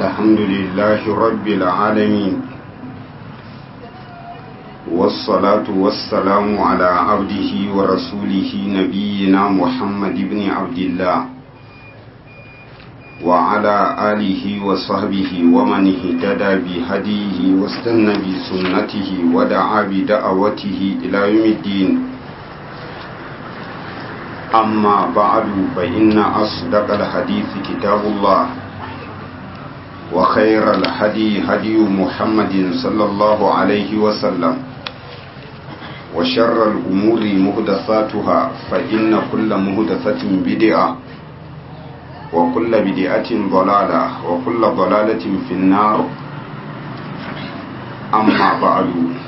الحمد لله رب العالمين والصلاة والسلام على عبده ورسوله نبينا محمد بن عبد الله وعلى آله وصحبه ومن اهتدى بهديه واستنى بسنته ودعا بدعوته إلى يوم الدين أما بعد فإن أصدق الحديث كتاب الله وخير الهدي هدي محمد صلى الله عليه وسلم وشر الأمور مهدثاتها فإن كل مهدثة بدعة وكل بدعة ضلالة وكل ضلالة في النار أما بعد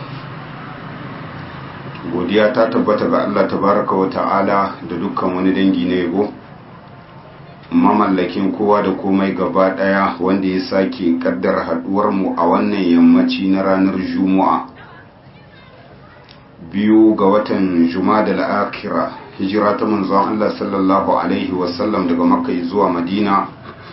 godiya ta tabbata ga Allah tabaraka wa ta'ala da dukkan wani dangi na yabo mamallakin kowa da komai gaba daya wanda ya sake kaddara haduwar mu a wannan yammaci na ranar juma'a biyu ga watan juma'a al-akhirah hijira ta manzon Allah sallallahu alaihi wasallam daga makka zuwa madina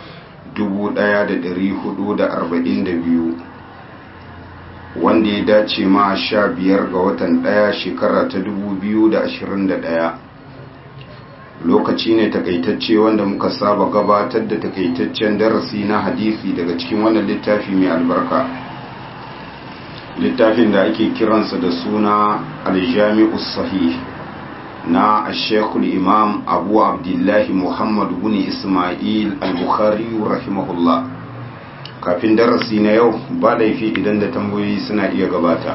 1442 wanda ya dace ma sha biyar ga watan ɗaya shekara ta dubu biyu da ashirin da ɗaya lokaci ne takaitacce wanda muka saba gabatar da takaitaccen darasi na hadisi daga cikin wannan littafi mai albarka littafin da ake kiransa da suna aljami'u sahih na ashekul imam abu abdullahi muhammad bin ismail al-bukhari rahimahullah kafin darasi na yau ba laifi idan da tambayoyi suna iya gabata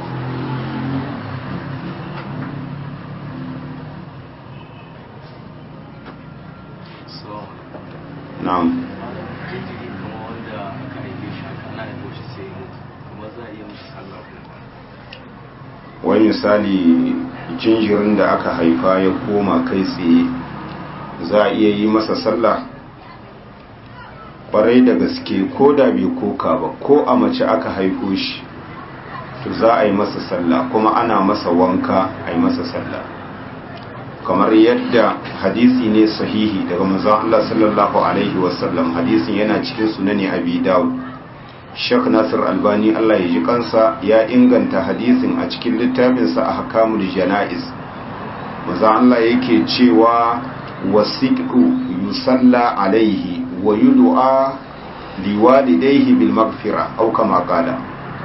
na'am wai misali jinjirin da aka haifa ya koma kai tsaye za a iya yi masa sallah kwarai da gaske ko da bai koka ba ko a mace aka haifo shi to za a yi masa sallah kuma ana masa wanka a yi masa sallah kamar yadda hadisi ne sahihi daga manzon Allah sallallahu alaihi wasallam hadisin yana cikin sunani abi dawud Sheikh Nasir Albani Allah ya ji kansa ya inganta hadisin a cikin littafinsa a hakamul janaiz manzon Allah yake cewa wasiqu yusalla alaihi wa yud'a liwalidayhi bil maghfira aw kama qala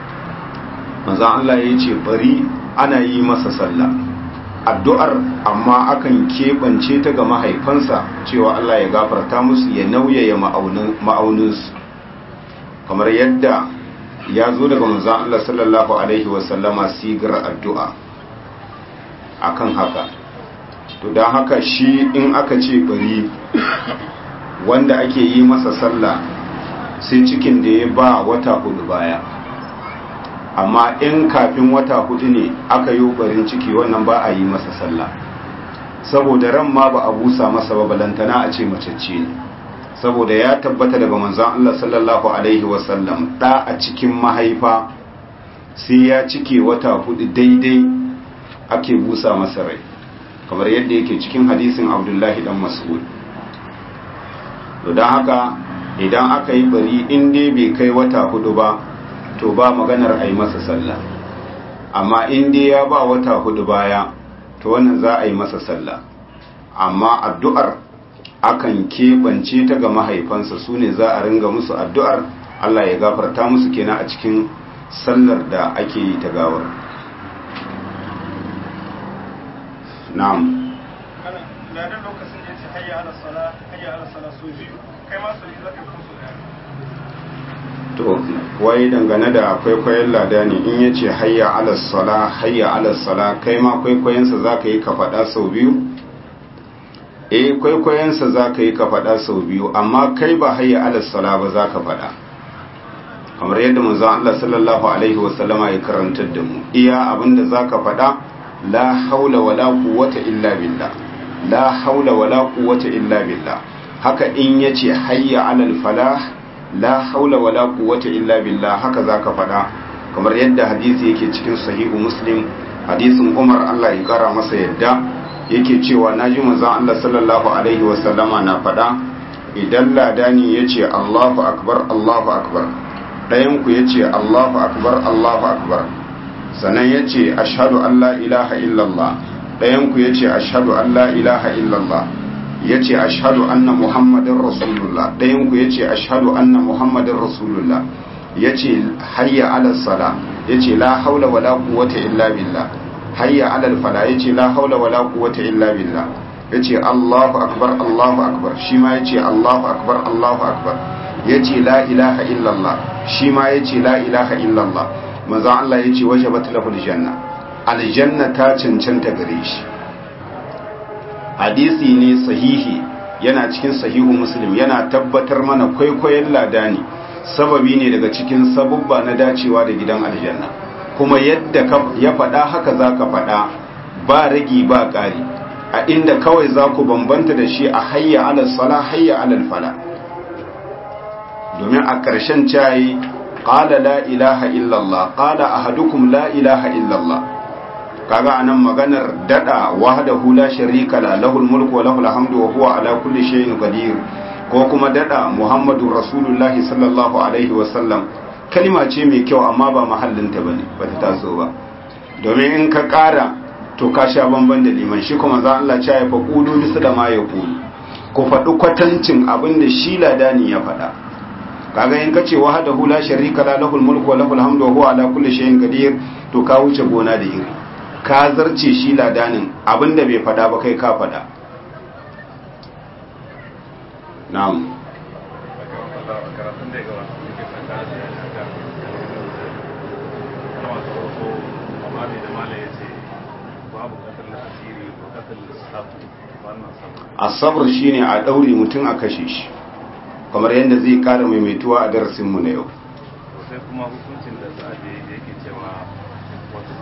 manzo Allah yace bari ana yi masa sallah addu'ar amma akan kebance ta ga mahaifansa cewa Allah ya gafarta musu ya nauyaya ma'aunin ma'auninsu kamar yadda ya zo daga manzo Allah sallallahu alaihi wasallama sigar addu'a akan haka to don haka shi in aka ce bari wanda ake yi masa sallah sai cikin da ya ba wata hudu baya amma in kafin wata hudu ne aka yi barin ciki wannan ba a yi masa sallah saboda ran ma ba a busa masa ba balantana a ce macece ne saboda ya tabbata daga manzon Allah sallallahu alaihi wasallam da a cikin mahaifa sai ya cike wata hudu daidai ake busa masa rai kamar yadda yake cikin hadisin abdullahi dan mas'ud to don haka idan aka yi bari in dai bai kai wata hudu ba to ba maganar a yi masa sallah amma in dai ya ba wata hudu baya to wannan za a yi masa sallah amma addu'ar akan keɓance ta ga mahaifansa su ne za a ringa musu addu'ar Allah ya gafarta musu kenan a cikin sallar da ake yi ta gawar na'am lokacin da ya ce hayya ala sala hayya ala sala so biyu kai ma su yi zaka kusa da to wai dangane da kwaikwayon lada ne in ya ce hayya ala sala hayya ala sala kai ma kwaikwayonsa za ka yi ka faɗa sau biyu eh kwaikwayonsa za ka yi ka faɗa sau biyu amma kai ba hayya ala sala ba za ka faɗa kamar yadda manzo Allah sallallahu alaihi wasallama ya karantar da mu iya abinda za ka faɗa la haula wala quwwata illa billah la haula wala quwwata illa billah haka in yace hayya alal falah la haula wala quwwata illa billah haka zaka fada kamar yadda hadisi yake cikin sahihu muslim hadisin Umar Allah ya kara masa yadda yake cewa naji manzon Allah sallallahu alaihi wasallama na fada idan ladani ya ce allahu akbar allahu akbar ɗayanku ya ce allahu akbar allahu akbar sannan ya ce ashadu an la ilaha illallah ɗayanku ya ce ashadu an la ilaha illallah ya ce ashadu anna muhammadin rasulullah ɗayanku ya ce ashadu anna muhammadin rasulullah ya ce hayya alal sala ya ce la haula wala quwwata illa billah hayya alal fala ya ce la haula wala quwwata illa billah ya ce allahu akbar allahu akbar shi ma ya ce allahu akbar allahu akbar ya ce la ilaha illallah shi ma ya ce la ilaha illallah manzon Allah ya ce wajabat lahul janna aljanna ta cancanta gare shi hadisi ne sahihi yana cikin sahihu muslim yana tabbatar mana kwaikwayon ladani sababi ne daga cikin sabubba na dacewa da gidan aljanna kuma yadda ya faɗa haka za ka faɗa ba ragi ba ƙari a inda kawai za ku bambanta da shi a hayya alal sala hayya alal fala domin a ƙarshen cayi ƙala la ilaha illallah ƙala ahadukum la ilaha illallah kaga anan maganar dada wahdahu la sharika la lahul mulku wa lahul hamdu wa huwa ala kulli shay'in qadir ko kuma dada muhammadur rasulullah sallallahu alaihi wa sallam kalma ce mai kyau amma ba mahallin ta bane bata taso ba domin in ka kara to ka sha bamban da liman shi kuma za Allah ya fa qulu misla ma yaqulu ko faɗi kwatancin abin da shi ladani ya faɗa kaga in kace wahdahu la sharika la lahul mulku wa lahul hamdu wa huwa ala kulli shay'in qadir to ka wuce gona da iri ka zarce shi ladanin abinda bai fada ba kai ka fada na'am asabar shine a daure mutum a kashe shi kamar yadda zai kara maimaituwa a darasinmu na yau sai kuma hukuncin da za a je da yake cewa wata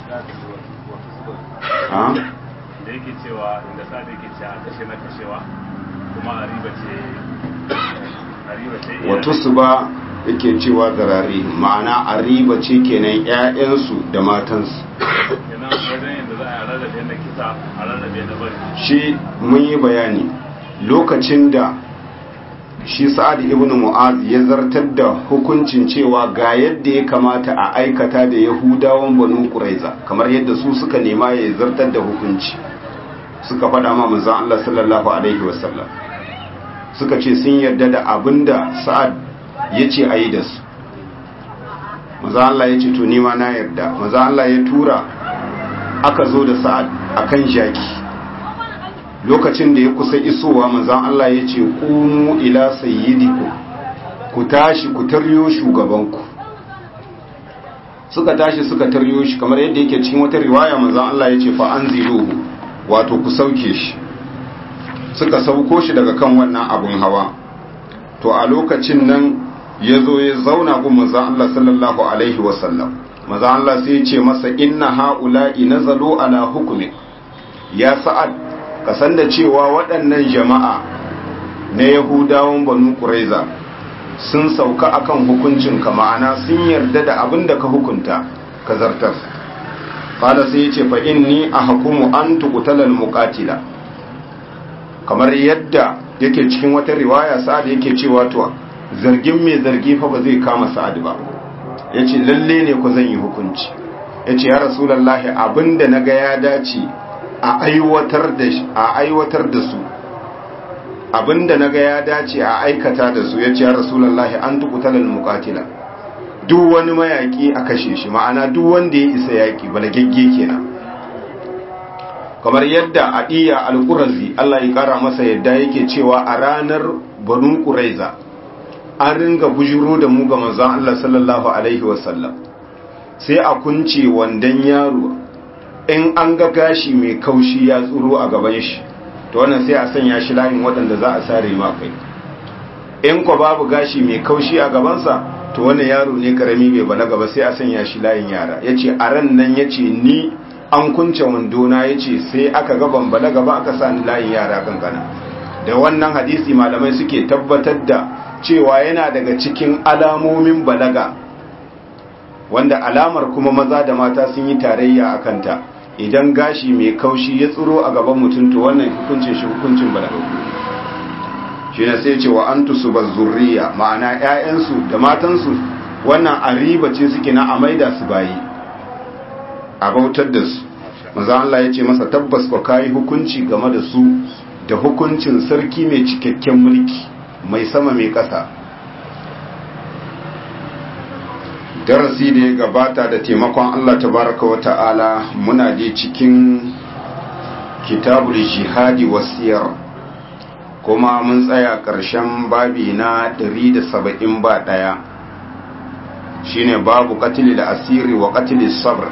da yake cewa inda sa da yake cewa kashe na kashewa kuma a riba ce a riba ce wato su ba yake cewa zarari ma'ana a riba ce kenan 'ya'yansu da matansu kenan wajen yadda za a rarrabe na kisa a rarrabe na bari shi mun yi bayani lokacin da shi sa'ad ibn mu'az ya zartar da hukuncin cewa ga yadda ya kamata a aikata da yahudawan banu quraiza kamar yadda su suka nema ya zartar da hukunci suka faɗa ma manzon Allah sallallahu alaihi wasallam suka ce sun yarda da abinda sa'ad ya ce a yi da su manzon Allah ya ce to nima na yarda manzon Allah ya tura aka zo da sa'ad akan jaki lokacin da ya kusa isowa manzan Allah ya ce ƙumu ila sayyidiku ku tashi ku taryo shugabanku suka tashi suka taryo shi kamar yadda yake cikin wata riwaya manzan Allah ya ce fa an wato ku sauke shi suka sauko shi daga kan wannan abun hawa to a lokacin nan ya zo ya zauna gun manzan Allah sallallahu alaihi wasallam manzan Allah sai ya ce masa inna ha'ula'i nazalu ala hukumi ya sa'ad ka san da cewa waɗannan jama'a na yahudawan banu ƙuraiza sun sauka akan hukuncin ka ma'ana sun yarda da abin da ka hukunta ka zartar ƙala sai ya ce fa inni a hukumu an tukutalal muƙatila kamar yadda yake cikin wata riwaya sa'ad yake cewa to zargin mai zargi fa ba zai kama sa'ad ba ya ce lalle ne ku zan yi hukunci ya ce ya rasulallah abin da na ga ya dace a aiwatar da a aiwatar da su abinda naga ya dace a aikata da su yace ya rasulullahi an tuqtalal muqatila duk wani mayaki a kashe shi ma'ana duk wanda ya isa yaki balagegge kenan kamar yadda adiya al-qurazi Allah ya kara masa yadda yake cewa a ranar banu quraiza an ringa bujuro da mu ga manzon Allah sallallahu alaihi wasallam sai a kunce wandan yaro in an ga gashi mai kaushi ya tsuro a gaban shi to wannan sai a sanya shi layin waɗanda za a sare ma kai in ko babu gashi mai kaushi a gabansa to wannan yaro ne karami bai balaga ba sai a sanya shi layin yara yace a ran nan yace ni an kunce wandona yace sai aka ga ban balaga ba aka sa ni layin yara kankana da wannan hadisi malamai suke tabbatar da cewa yana daga cikin alamomin balaga wanda alamar kuma maza da mata sun yi tarayya a kanta idan gashi mai kaushi ya tsiro a gaban mutum to wannan hukuncin shi hukuncin balaga shi shi ne sai ce wa an tusu ba zurriya ma'ana 'ya'yansu da matansu wannan a riba ce suke na a maida su bayi a bautar da su manzo Allah ya ce masa tabbas ko kai hukunci game da su da hukuncin sarki mai cikakken mulki mai sama mai ƙasa darasi da ya gabata da taimakon Allah tabaraka wa ta'ala muna je cikin kitabul jihadi wasiyar kuma mun tsaya ƙarshen babi na 170 ba ɗaya shine babu qatl da asiri wa qatl sabr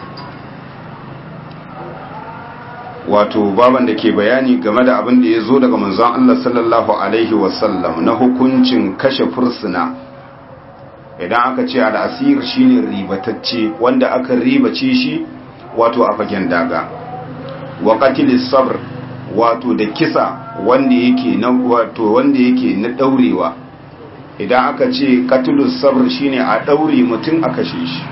wato baban da ke bayani game da abin da ya zo daga manzon Allah sallallahu alaihi wasallam na hukuncin kashe fursuna idan aka ce al'asir shine ribatacce wanda aka ribace shi wato a fagen daga wa qatilis sabr wato da kisa wanda yake na wato wanda yake na daurewa idan aka ce qatilus sabr shine a daure mutum a kashe shi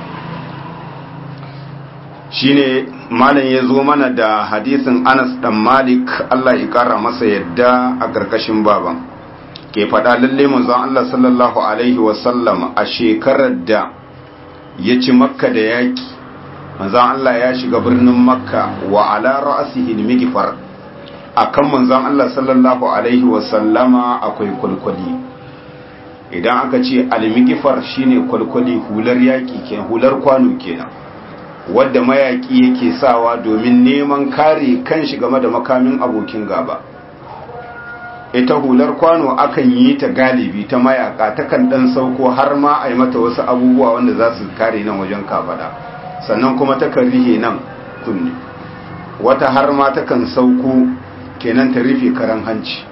shine malam ya zo mana da hadisin Anas dan Malik Allah ya kara masa yadda a karkashin baban ke faɗa lalle manzon Allah sallallahu alaihi wasallam a shekarar da ya ci makka da yaki manzon Allah ya shiga birnin makka wa ala ra'sihi al-mighfar akan manzon Allah sallallahu alaihi wasallama akwai kulkuli idan aka ce al-mighfar shine kulkuli hular yaki kenan hular kwano kenan wadda mayaki yake sawa domin neman kare kanshi game da makamin abokin gaba ita hular kwano akan yi ta galibi ta mayaka takan dan sauko har ma a yi mata wasu abubuwa wanda za su kare nan wajen kafada sannan kuma takan rihe nan kunne wata har ma takan sauko kenan ta rufe karan hanci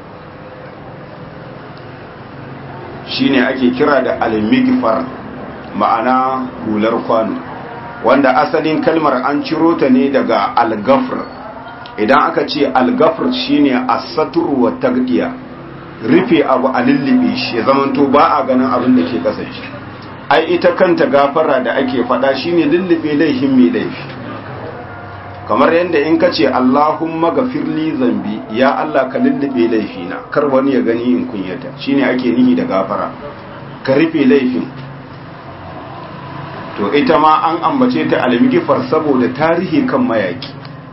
shine ake kira da almigfar ma'ana hular kwano wanda asalin kalmar an ciro ta ne daga algafr idan aka ce algafr shine asatur wa tagdiya rufe abu a lullube shi ya zamanto ba a ganin abin da ke kasa shi ai ita kanta gafara da ake faɗa shine lullube laifin mai laifi kamar yadda in ka ce Allahumma gafirli zambi ya Allah ka lullube laifina kar wani ya gani in kunyata shine ake nihi da gafara ka rufe laifin to ita ma an ambace ta almigifar saboda tarihi kan mayaki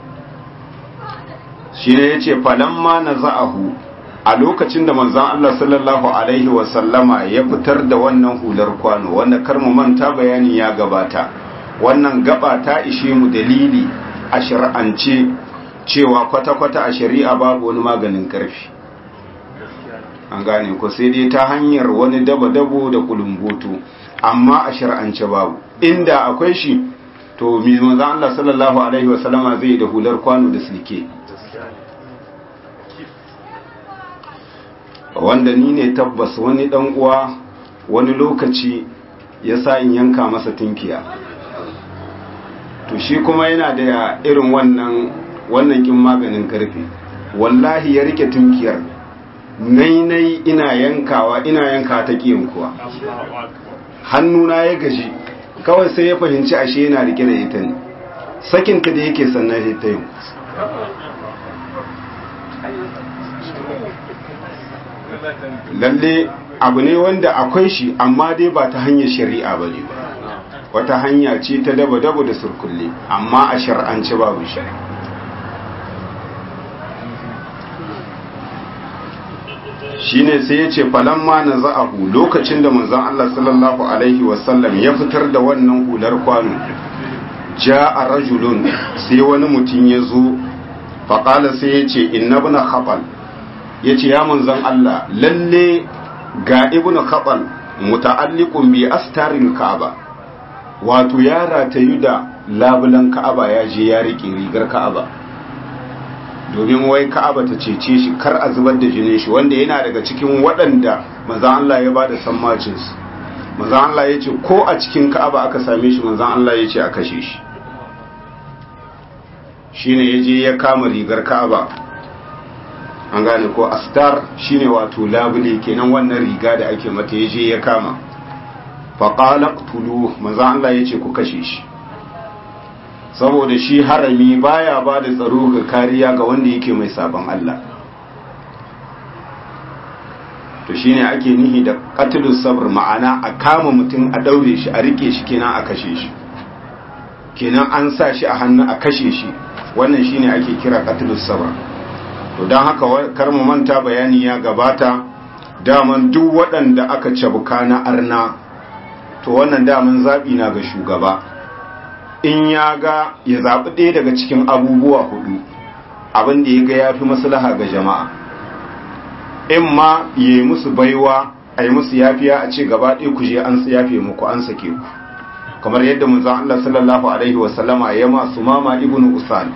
shi ne ya ce falamma na za'ahu a lokacin da manzan Allah sallallahu Alaihi wasallama ya fitar da wannan hular kwano wanda karmu manta bayani ya gabata wannan gaba ta ishe mu dalili a shari'ance cewa kwata-kwata a shari'a babu wani maganin karfi an gane ko sai dai ta hanyar wani dabo-dabo da kulumboto amma a shari'ance babu inda akwai shi to mi manzan Allah sallallahu Alaihi wasallama zai da hular kwano da silke wanda ni ne tabbas wani dan uwa wani lokaci ya sa in yanka masa tunkiya to shi kuma yana da irin wannan wannan kin maganin karfe wallahi ya rike tunkiyar nai nai ina yankawa ina yanka ta kiyin kuwa hannuna ya gaji kawai sai ya fahimci ashe yana rike da ita ne sakinta da yake sannan ta yin lalle abu ne wanda akwai shi amma dai ba ta hanyar shari'a ba ne wata hanya ce ta daba-daba da surkulle amma a shar'ance babu shi shi ne sai ya ce falamma na za'ahu lokacin da manzon Allah sallallahu Alaihi wasallam ya fitar da wannan hular kwano ja a rajulun sai wani mutum ya zo faƙala sai ya ce inna buna haɓal ya ce ya manzan Allah lalle ga ibnu khabal muta'alliqun bi astarin ka'aba wato ya ratayu da labulan ka'aba ya je ya rike rigar ka'aba domin wai ka'aba ta cece shi kar a zubar da jinin shi wanda yana daga cikin waɗanda manzan Allah ya bada sammacin su manzan Allah ya ce ko a cikin ka'aba aka same shi manzan Allah ya ce a kashe shi shine ya je ya kama rigar ka'aba an gane ko astar shine wato labule kenan wannan riga da ake mata yaje ya kama faqala qtulu manzo Allah yace ku kashe shi saboda shi harami baya ba da tsaro ga kariya ga wanda yake mai sabon Allah to shine ake nihi da qatlu sabr ma'ana a kama mutum a daure shi a rike shi kenan a kashe shi kenan an sa shi a hannu a kashe shi wannan shine ake kira qatlu sabr to don haka kar mu manta bayani ya gabata daman duk waɗanda aka cabuka na arna to wannan daman zaɓi na ga shugaba in ya ga ya zaɓi ɗaya daga cikin abubuwa hudu abin da ya ga ya fi maslaha ga jama'a in ma ya yi musu baiwa a yi musu yafiya a ce gaba ɗaya ku je an yafe muku an sake ku kamar yadda manzon Allah sallallahu alaihi wasallama ya masu mama ibnu usal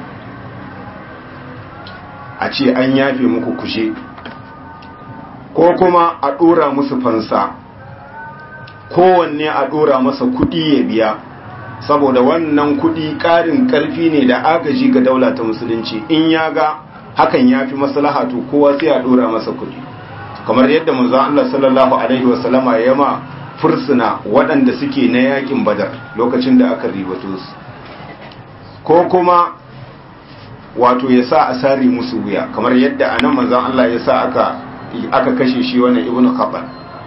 a ce an yafe muku kushe ko kuma a ɗora musu fansa kowanne a ɗora masa kuɗi ya biya saboda wannan kuɗi ƙarin ƙarfi ne da agaji ga daula ta musulunci in ya ga hakan ya fi maslaha to kowa sai a ɗora masa kuɗi kamar yadda manzo Allah sallallahu alaihi wasallama ya ma fursuna waɗanda suke na yakin badar lokacin da aka ribato su ko kuma wato ya sa a sare musu wuya kamar yadda a nan manzan Allah ya sa aka aka kashe shi wannan ibnu khabbal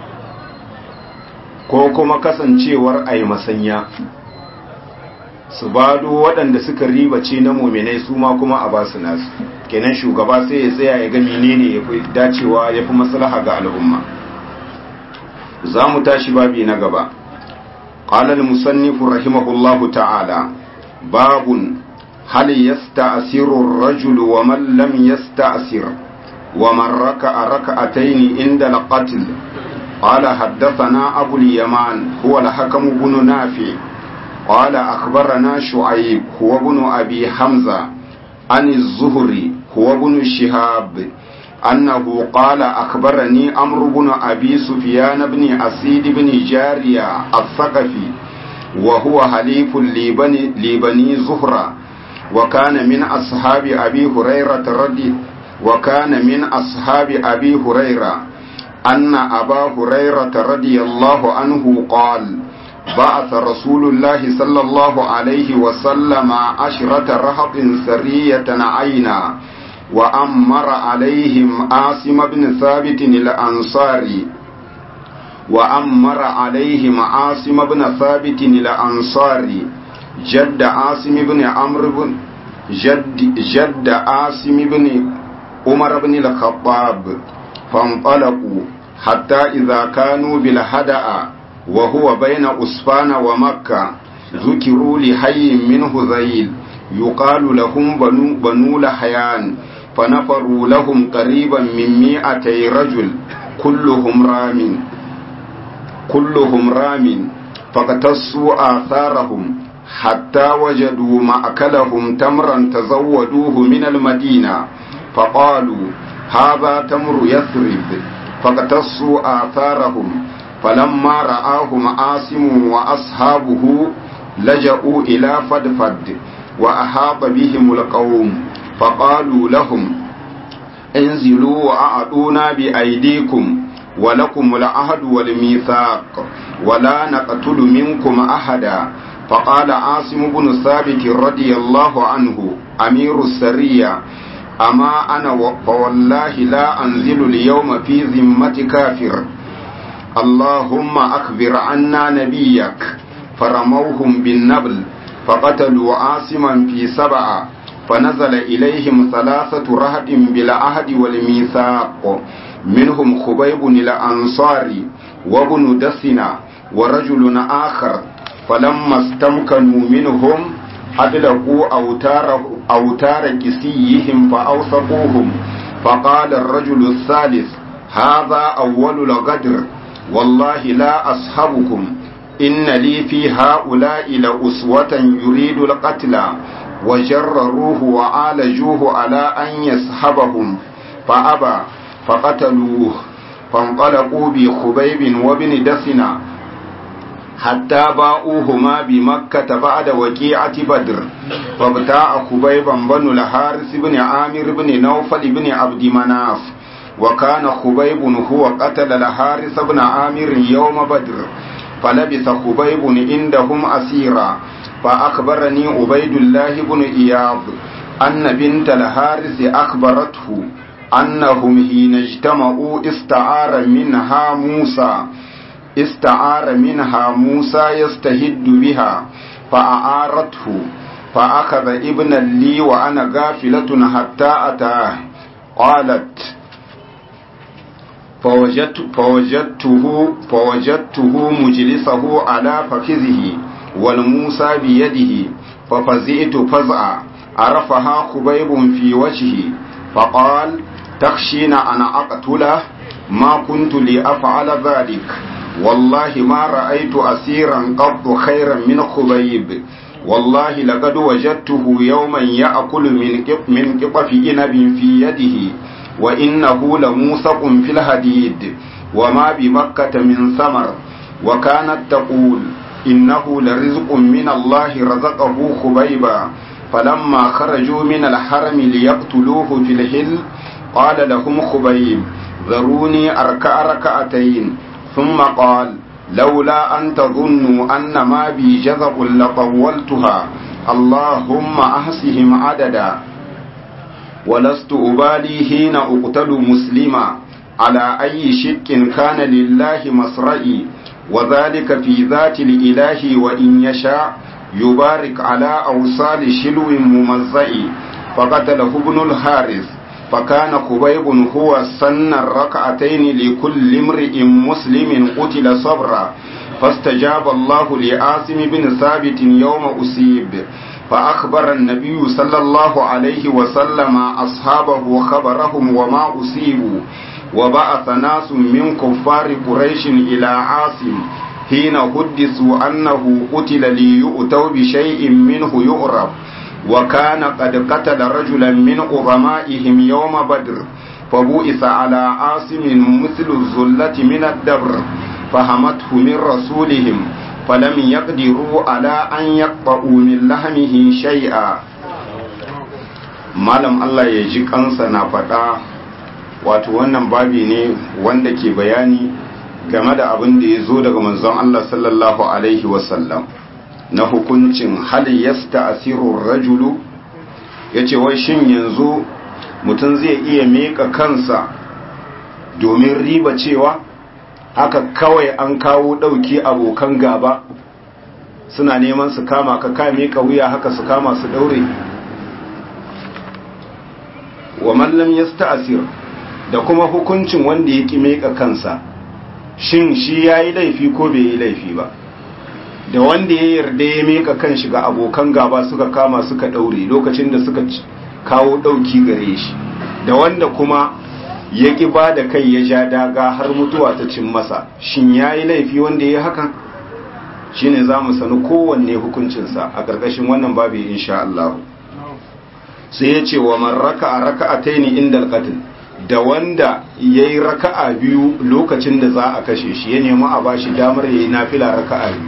ko kuma kasancewar a yi masanya su bado waɗanda suka ribace na muminai su ma kuma a basu nasu kenan shugaba sai ya tsaya ya ga menene ya fi dacewa ya fi maslaha ga al'umma za mu tashi babi na gaba قال المصنف رحمه الله تعالى باب هل يستأثر الرجل ومن لم يستأثر ومن ركع ركعتين عند القتل قال حدثنا أبو اليمان هو الحكم بن نافع قال أخبرنا شعيب هو بن أبي حمزة عن الزهري هو بن شهاب أنه قال أخبرني أمر بن أبي سفيان بن أسيد بن جارية الثقفي وهو حليف لبني, لبني زهرة وكان من أصحاب أبي هريرة رضي وكان من أصحاب أبي هريرة أن أبا هريرة رضي الله عنه قال بعث رسول الله صلى الله عليه وسلم عشرة رهط سرية عينا وأمر عليهم عاصم بن ثابت الأنصاري وأمر عليهم عاصم بن ثابت الأنصاري جد عاصم بن عمرو بن جد جد عاصم بن عمر بن الخطاب فانطلقوا حتى إذا كانوا بالهدأ وهو بين أسفان ومكة ذكروا لحي من هذيل يقال لهم بنو, بنو لحيان فنفروا لهم قريبا من مئتي رجل كلهم رام كلهم رام فاقتصوا آثارهم حتى وجدوا مأكلهم تمرا تزودوه من المدينة فقالوا هذا تمر يثرب فاقتصوا آثارهم فلما رآهم عاصم وأصحابه لجأوا إلى فدفد وأحاط بهم القوم فقالوا لهم انزلوا وأعطونا بأيديكم ولكم العهد والميثاق ولا نقتل منكم أحدا فقال عاصم بن ثابت رضي الله عنه أمير السرية أما أنا فوالله لا أنزل اليوم في ذمة كافر اللهم أخبر عنا نبيك فرموهم بالنبل فقتلوا عاصما في سبعة فنزل إليهم ثلاثة رهد بالعهد والميثاق منهم خبيب الأنصاري وابن دسنا ورجل آخر فلما استمكنوا منهم أدلقوا أوتار, أوتار كسيهم فأوثقوهم فقال الرجل الثالث هذا أول الغدر والله لا أصحبكم إن لي في هؤلاء لأسوة يريد القتل وجرروه وعالجوه على أن يسحبهم فأبى فقتلوه فانطلقوا بخبيب وابن دسنا حتى باؤوهما بمكة بعد وكيعة بدر فابتاع خبيبا بن الحارث بن عامر بن نوفل بن عبد مناف وكان خبيب هو قتل الحارث بن عامر يوم بدر فلبث خبيب عندهم أسيرا فأخبرني عبيد الله بن إياض أن بنت الحارث أخبرته أنهم حين اجتمعوا استعار منها موسى استعار منها موسى يستهد بها فأعارته فأخذ ابنا لي وأنا غافلة حتى أتاه قالت فوجدت فوجدته فوجدته مجلسه على فخذه والموسى بيده ففزئت فزعا عرفها خبيب في وجهي فقال تخشين أن أقتله ما كنت لأفعل ذلك والله ما رأيت أسيرا قط خيرا من خبيب والله لقد وجدته يوما يأكل من من قطف إنب في يده وإنه لموثق في الحديد وما بمكة من ثمر وكانت تقول إنه لرزق من الله رزقه خبيبا فلما خرجوا من الحرم ليقتلوه في الحل قال لهم خبيب ذروني أركع ركعتين ثم قال لولا أن تظنوا أن ما بي جذب لطولتها اللهم أحسهم عددا ولست أبالي حين أقتل مسلما على أي شك كان لله مصرئي وذلك في ذات الإله وإن يشاء يبارك على أوصال شلو ممزئ فقتله ابن الحارث فكان خبيب هو سن الركعتين لكل امرئ مسلم قتل صبرا فاستجاب الله لعاصم بن ثابت يوم أصيب فأخبر النبي صلى الله عليه وسلم أصحابه خبرهم وما أصيبوا وبعث ناس من كفار قريش إلى عاصم حين حدثوا أنه قتل ليؤتوا بشيء منه يؤرب وكان قد قتل رجلا من عظمائهم يوم بدر فبؤث على عاصم مثل الزلة من الدبر فهمته من رسولهم فلم يقدروا على أن يقطعوا من لحمه شيئا malam Allah ya ji kansa na faɗa wato wannan babi ne wanda ke bayani game da abin da ya zo daga manzon Allah sallallahu alaihi wasallam na hukuncin hal yasta asirur rajulu ya ce wai shin yanzu mutum zai iya meka kansa domin riba cewa haka kawai an kawo ɗauki abokan gaba suna neman su kama ka ka meka wuya haka su kama su ɗaure wa mallam yasta asir da kuma hukuncin wanda ya ƙi meka kansa shin shi ya yi laifi ko bai yi laifi ba da wanda ya yarda ya meka kan shi ga abokan gaba suka kama suka ɗaure lokacin da suka kawo ɗauki gare shi da wanda kuma ya ƙi ba da kai ya ja daga har mutuwa ta cin masa shin ya yi laifi wanda ya hakan shi ne za mu sani kowanne hukuncinsa a ƙarƙashin wannan babu insha Allah sai ya ce wa man raka a raka a taini inda alƙatin da wanda ya yi raka'a biyu lokacin da za a kashe shi ya nemi a bashi damar ya yi nafila raka'a biyu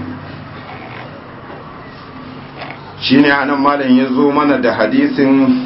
shi ne anan malam ya zo mana da hadisin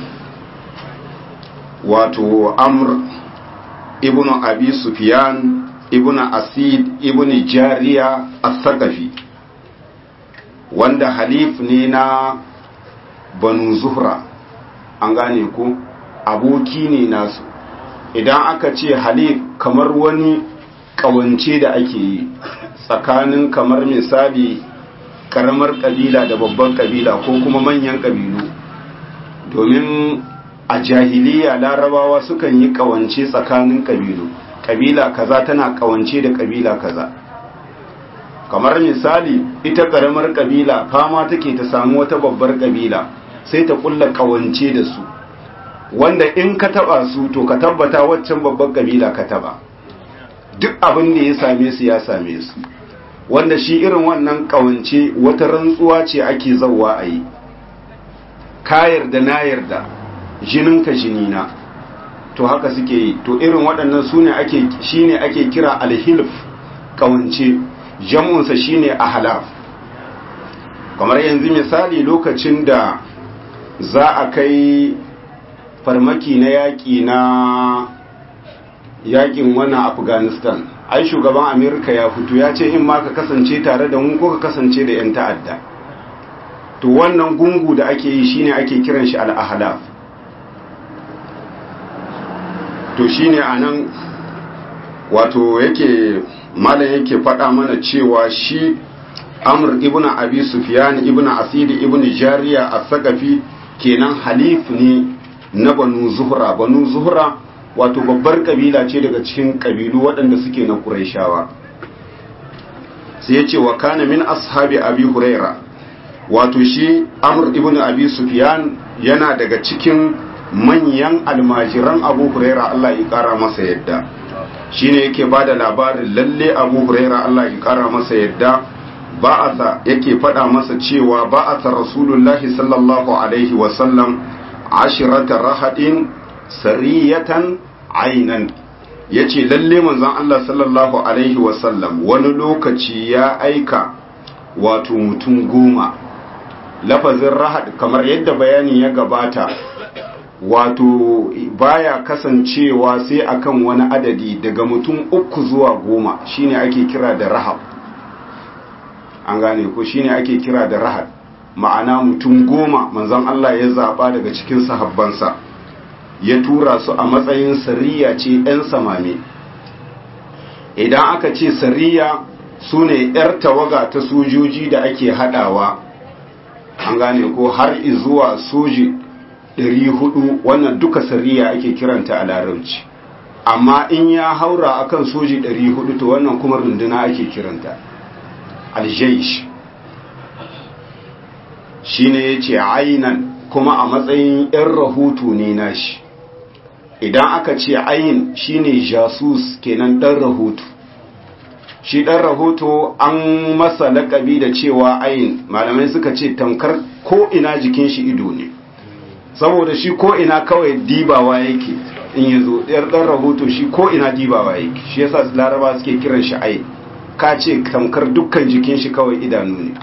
wato amr ibn abi sufyan ibn asid ibn jariya as-saqafi wanda halif ne na banu zuhra an gane ku aboki ne nasu idan aka ce halif kamar wani kawance da ake yi tsakanin kamar misali karamar kabila da babban kabila ko kuma manyan kabilu domin a jahiliya larabawa sukan yi kawance tsakanin kabilu kabila kaza tana kawance da kabila kaza kamar misali ita karamar kabila fama take ta samu wata babbar kabila sai ta kulla kawance da su wanda in ka taba su to ka tabbata waccan babbar kabila ka taba duk abin da ya same su ya same su wanda shi irin wannan kawance wata rantsuwa ce ake zauwa a yi ka yarda na yarda jininka jinina to haka suke yi to irin waɗannan su ne ake shi ne ake kira alhilf kawance jamunsa shi ne ahalaf kamar yanzu misali lokacin da za a kai farmaki na yaƙi na yaƙin wannan afghanistan ai shugaban amerika ya fito ya ce in ma ka kasance tare da mu ko ka kasance da 'yan ta'adda to wannan gungu da ake yi shine ake kiran shi al'ahalaf to shine anan wato yake malam yake faɗa mana cewa shi amr ibn abi sufyan ibn asidi ibn jariya as-saqafi kenan halif ne na banu zuhra banu zuhra wato babbar kabila ce daga cikin kabilu waɗanda suke na quraishawa sai ya ce wa kana min ashabi abi huraira wato shi amr ibn abi sufyan yana daga cikin manyan almajiran abu huraira Allah ya kara masa yadda shine yake bada labarin lalle abu huraira Allah ya kara masa yadda ba'atha yake faɗa masa cewa ba'atha rasulullahi sallallahu alaihi wasallam ashirata rahadin sariyatan ainan yace lalle manzon Allah sallallahu alaihi wasallam wani lokaci ya aika wato mutum goma lafazin rahad kamar yadda bayani ya gabata wato baya kasancewa sai akan wani adadi daga mutum uku zuwa goma shine ake kira da rahab an gane ko shine ake kira da rahad ma'ana mutum goma manzon Allah ya zaba daga cikin sahabbansa ya tura su a matsayin sariya ce 'yan samame idan aka ce sariya su ne 'yar tawaga ta sojoji da ake hadawa an gane ko har zuwa soji 400 wannan duka sariya ake kiranta a larabci amma in ya haura akan soji 400 to wannan kuma runduna ake kiranta aljaish shine yace ainan kuma a matsayin yan rahoto ne nashi idan aka ce ayin shine jasus kenan dan rahoto shi dan rahoto an masa lakabi da cewa ayin malamai suka ce tamkar ko ina jikin shi ido ne saboda shi ko ina kawai dibawa yake in yazo yar dan rahoto shi ko ina dibawa yake shi yasa laraba suke kiran shi ayin ka ce tamkar dukkan jikin shi kawai idanu ne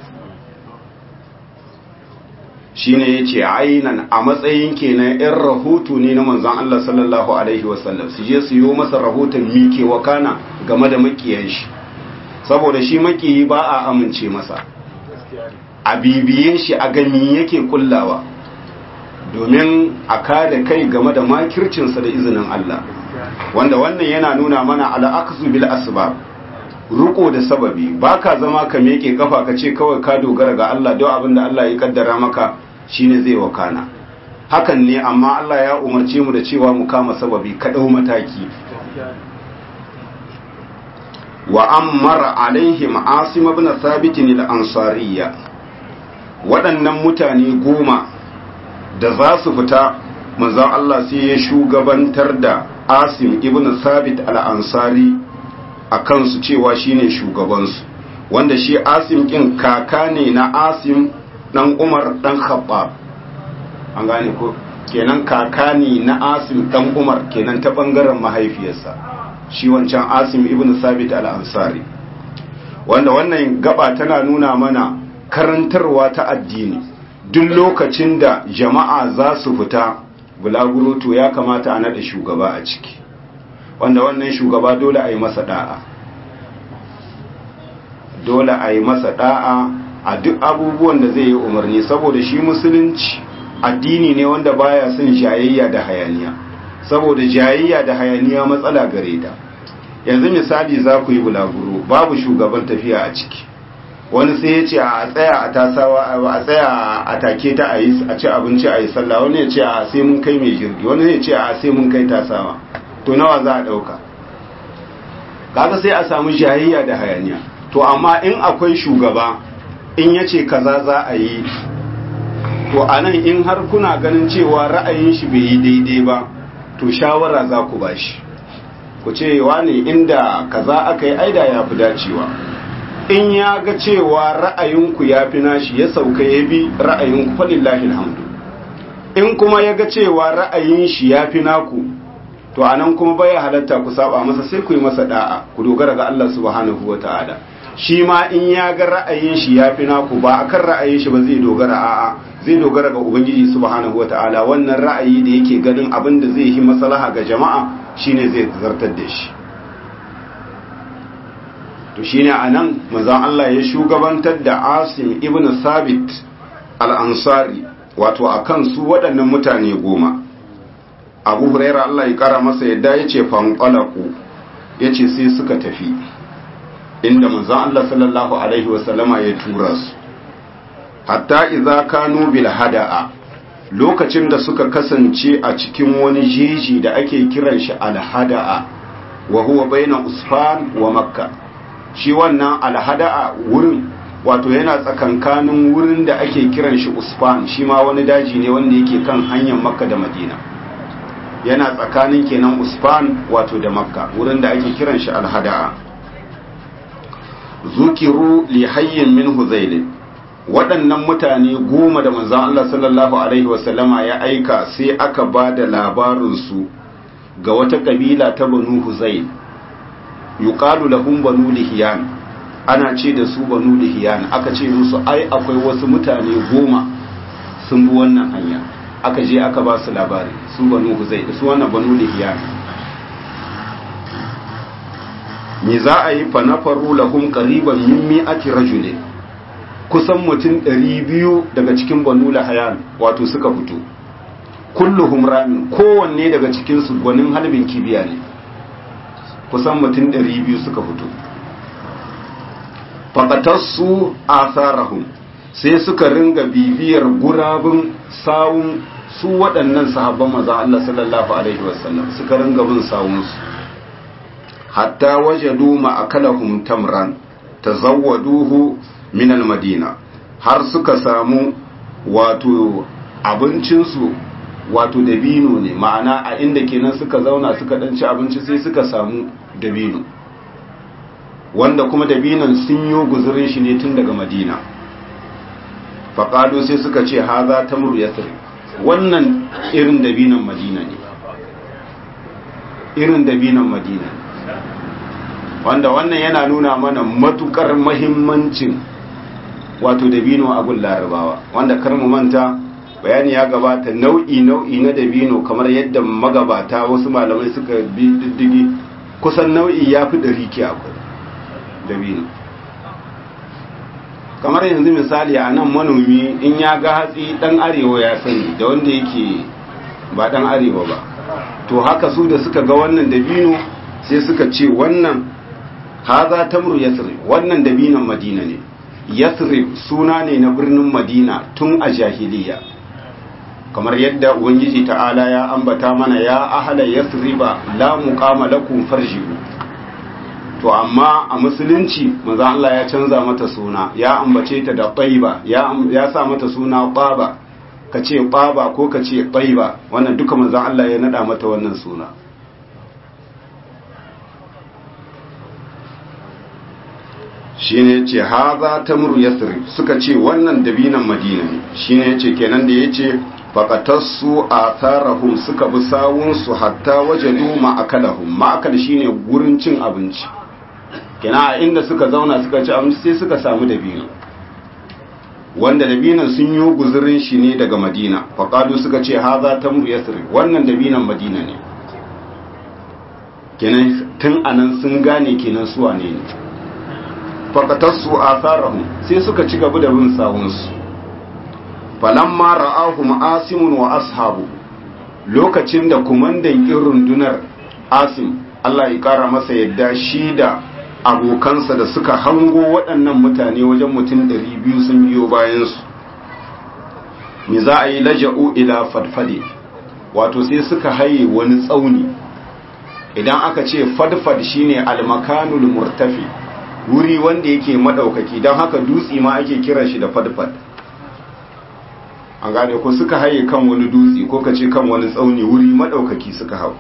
shi ne ya ce ainan a matsayin kenan yan rahoto ne na manzan Allah sallallahu Alaihi wasallam su je su yi masa rahoton mike wakana game da makiyan shi saboda shi makiyi ba a amince masa a bibiye shi a gani yake kullawa domin a kada kai game da makircinsa da izinin Allah wanda wannan yana nuna mana al'aksu bil asbab ruko da sababi baka zama ka meke kafa ka ce kawai ka dogara ga Allah don abin da Allah ya kaddara maka shine zai wakana hakan ne amma Allah ya umarce mu da cewa mu kama sababi ka dau mataki wa ammara alaihim asim ibn thabit al-ansariyya waɗannan mutane goma da za su fita manzon Allah sai ya shugabantar da asim ibn thabit al-ansari a kansu cewa shine shugabansu wanda shi asim kin kaka ne na asim dan umar dan khabbab an gane ko kenan kaka ne na asim dan umar kenan ta bangaren mahaifiyarsa shi wancan asim ibn sabit al-ansari wanda wannan gaba tana nuna mana karantarwa ta addini duk lokacin da jama'a za su fita bulaguro to ya kamata a naɗa shugaba a ciki wanda wannan shugaba dole a yi masa da'a dole a yi masa da'a a duk abubuwan da zai yi umarni saboda shi musulunci addini ne wanda baya son jayayya da hayaniya saboda jayayya da hayaniya matsala gare ta yanzu misali za ku yi bulaguro babu shugaban tafiya a ciki wani sai ya ce a tsaya a tasawa a tsaya a take ta a yi a ci abinci a yi sallah wani ya ce a sai mun kai mai jirgi wani ya ce a sai mun kai tasawa to nawa za a ɗauka kaga sai a samu jayayya da hayaniya to amma in akwai shugaba in ya ce kaza za a yi to a nan in har kuna ganin cewa ra'ayin shi bai yi daidai ba to shawara za ku ba shi ku ce ne inda kaza aka yi aida ya fi dacewa in ya ga cewa ra'ayinku ya fi nashi ya sauka ya bi ra'ayinku falillahi alhamdu in kuma ya ga cewa ra'ayin shi ya fi naku to a nan kuma baya halatta ku saba masa sai ku yi masa da'a ku dogara ga Allah subhanahu wa ta'ala shi ma in ya ga ra'ayin shi ya fi naku ba akan ra'ayin shi ba zai dogara a'a zai dogara ga ubangiji subhanahu wa ta'ala wannan ra'ayi da yake ganin abin da zai yi maslaha ga jama'a shine zai zartar da shi to shine anan manzon Allah ya shugabantar da Asim ibn Sabit al-Ansari wato akan su waɗannan mutane goma abu huraira Allah ya kara masa yadda ya ce fanƙalaku ya ce sai suka tafi inda manzon Allah sallallahu alaihi wasallama ya tura su hatta idza kanu bil hada'a lokacin da suka kasance a cikin wani jeji da ake kiran shi al hada'a wa huwa baina usfan wa makka shi wannan al hada'a wurin wato yana tsakankanin wurin da ake kiran shi usfan shi ma wani daji ne wanda yake kan hanyar makka da madina yana tsakanin kenan usfan wato da makka wurin da ake kiran shi al hada'a zukiru li hayyin min huzailin waɗannan mutane goma da manzan Allah sallallahu Alaihi wasallama ya aika sai aka ba da labarinsu ga wata ƙabila ta banu huzail yuqalu lahum banu lihiyan ana ce da su banu lihiyan aka ce musu ai akwai wasu mutane goma sun bi wannan hanya aka je aka ba su labari su banu huzail su wannan banu lihiyan me za a yi fa nafaru lahum qariban min mi'ati rajulin kusan mutum ɗari biyu daga cikin banu lahayan wato suka fito kulluhum ramin kowanne daga cikinsu gwanin halbin kibiya ne kusan mutum ɗari biyu suka fito faƙatarsu asarahum sai suka ringa bibiyar gurabin sawun su waɗannan sahabban maza Allah sallallahu alaihi wasallam suka ringa bin sawunsu hatta wajadu ma'akalahum tamran tazawwaduhu minal madina har suka samu wato abincinsu wato dabino ne ma'ana a inda kenan suka zauna suka ɗanci abinci sai suka samu dabino wanda kuma dabinon sun yi guzurin shi ne tun daga madina faƙado sai suka ce haza ta yasri wannan irin dabinon madina ne irin dabinon madina ne wanda wannan yana nuna mana matukar mahimmancin wato dabino a gun larabawa wanda kar mu manta bayani ya gabata nau'i nau'i na dabino kamar yadda magabata wasu malamai suka bi diddigi kusan nau'i ya fi ɗari ke akwai dabino kamar yanzu misali a nan manomi in ya ga hatsi ɗan arewa ya sani da wanda yake ba ɗan arewa ba to haka su da suka ga wannan dabino sai suka ce wannan haza tamru yasrib wannan dabinan madina ne yasrib suna ne na birnin madina tun a jahiliya kamar yadda ubangiji ta'ala ya ambata mana ya ahala yasriba la muqama lakum farji'u to amma a musulunci manzo Allah ya canza mata suna ya ambace ta da tayyiba ya ya sa mata suna baba kace baba ko kace tayyiba wannan duka manzo Allah ya nada mata wannan suna shine ce haza tamru yasrib suka ce wannan dabinan madina ne shine yace kenan da yace faqatassu atharahum suka bi sawun su hatta wajadu ma'akalahum ma'akal shine gurin cin abinci kenan a inda suka zauna suka ci abinci sai suka samu dabino wanda dabinan sun yi guzurin shi ne daga madina faqalu suka ce haza tamru yasrib wannan dabinan madina ne kenan tun anan sun gane kenan su wane ne fakatarsu a tsarahun sai suka ci gaba da bin sawunsu falamma ra'ahum asimun wa ashabu lokacin da kumandan kin rundunar asim Allah ya kara masa yadda shi da abokansa da suka hango waɗannan mutane wajen mutum ɗari biyu sun biyo bayansu me za a yi laja'u ila fadfade wato sai suka haye wani tsauni idan aka ce fadfad shine almakanul murtafi wuri wanda yake madaukaki don haka dutse ma ake kiran shi da fadfad an gane ko suka haye kan wani dutse ko kace kan wani tsauni wuri madaukaki suka hau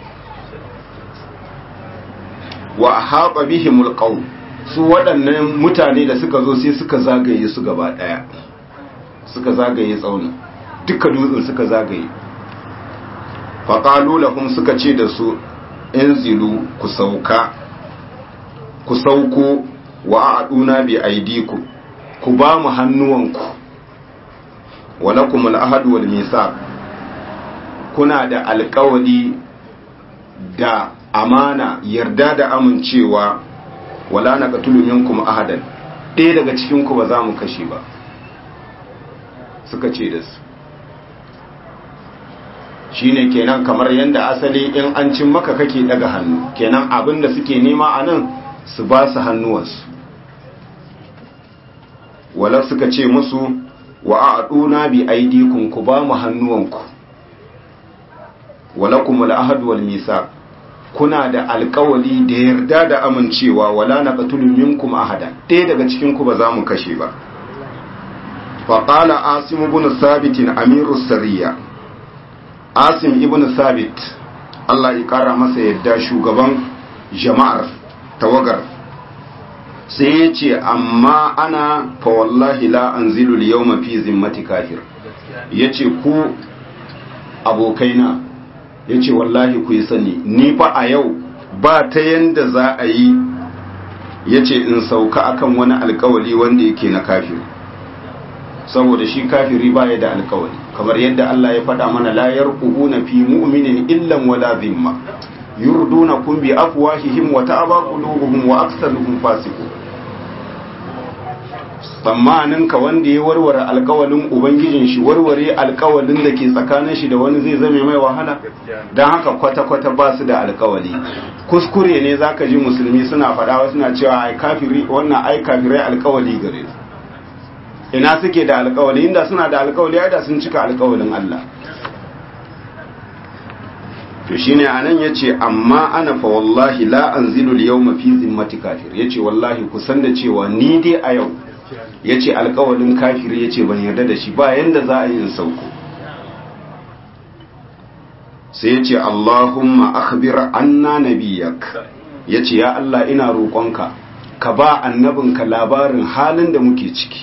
wa haɓa bihimul qaum su waɗannan mutane da suka zo sai suka zagaye su gaba ɗaya suka zagaye tsaunin duka dutsen suka zagaye faƙalu lahum suka ce da su inzilu ku sauka ku sauko wa a'duna bi aidiku ku ba mu hannuwanku wa lakum al-ahd wal mithaq kuna da alƙawari da amana yarda da amincewa wala naqtulu minkum ahadan ɗaya daga cikin ku ba za mu kashe ba suka ce da su shine kenan kamar yadda asali in an cin maka kake daga hannu kenan abin da suke nema a nan su ba su hannuwansu wala suka ce musu wa a'duna bi aydikum ku ba mu hannuwanku walakum al-ahd wal misaq kuna da alkawali da yarda da amincewa wala naqtulu minkum ahada ɗaya daga cikin ku ba za mu kashe ba fa qala asim ibn sabit amiru sariya asim ibn sabit Allah ya kara masa yadda shugaban jama'ar tawagar sai ya ce amma ana fa wallahi la anzilu al-yawma fi zimmati kafir yace ku abokaina yace wallahi ku yi sani ni fa a yau ba ta yanda za a yi yace in sauka akan wani alkawali wanda yake na kafir saboda shi kafiri baya da alkawali kamar yadda Allah ya faɗa mana la yarqubuna fi mu'minin illan wala zimma yurdunakum bi afwahihim wa ta'aba qulubuhum wa aktsaruhum fasiqun tsammanin ka wanda ya warware alkawalin ubangijin shi warware alkawalin da ke tsakanin shi da wani zai zame mai wahala don haka kwata-kwata ba su da alkawali kuskure ne zaka ji musulmi suna faɗawa suna cewa ai kafiri wannan ai kafirai alkawali gare su ina suke da alkawali inda suna da alkawali ai da sun cika alkawalin Allah to shine anan yace amma ana fa wallahi la anzilu al-yawma fi zimmati kafir yace wallahi kusan da cewa ni dai a yau ya ce alkawalin kafiri ya ce ban yarda da shi ba yadda za a yi in sauko sai ya ce allahumma akhbir anna nabiyak ya ce ya Allah ina roƙonka ka ba annabinka labarin halin da muke ciki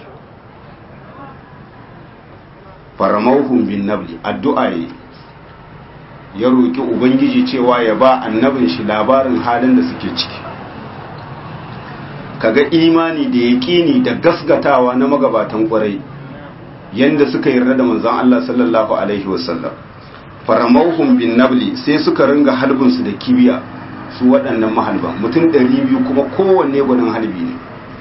faramauhun bin nabli addu'a yi ya roƙi ubangiji cewa ya ba annabin shi labarin halin da suke ciki kaga imani da yaƙini da gasgatawa na magabatan ƙwarai yanda suka yarda da manzon Allah sallallahu alaihi wasallam faramauhum bin nabli sai suka ringa halbin su da kibiya su waɗannan mahalban mutum 200 kuma kowanne gwanin halbi ne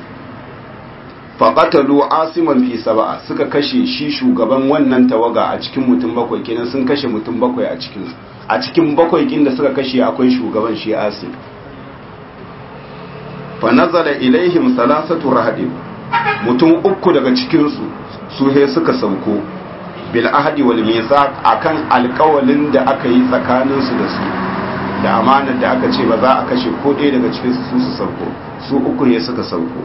faqatalu asiman fi sab'a suka kashe shi shugaban wannan tawaga a cikin mutum bakwai kenan sun kashe mutum bakwai a cikin a cikin bakwai kin da suka kashe akwai shugaban shi asim fanazala ilaihim salasatu rahadin mutum uku daga cikinsu su he suka sauko bil ahdi wal mithaq akan alƙawalin da aka yi tsakaninsu da su da amanar da aka ce ba za a kashe ko ɗaya daga cikin su su sauko su uku ne suka sauko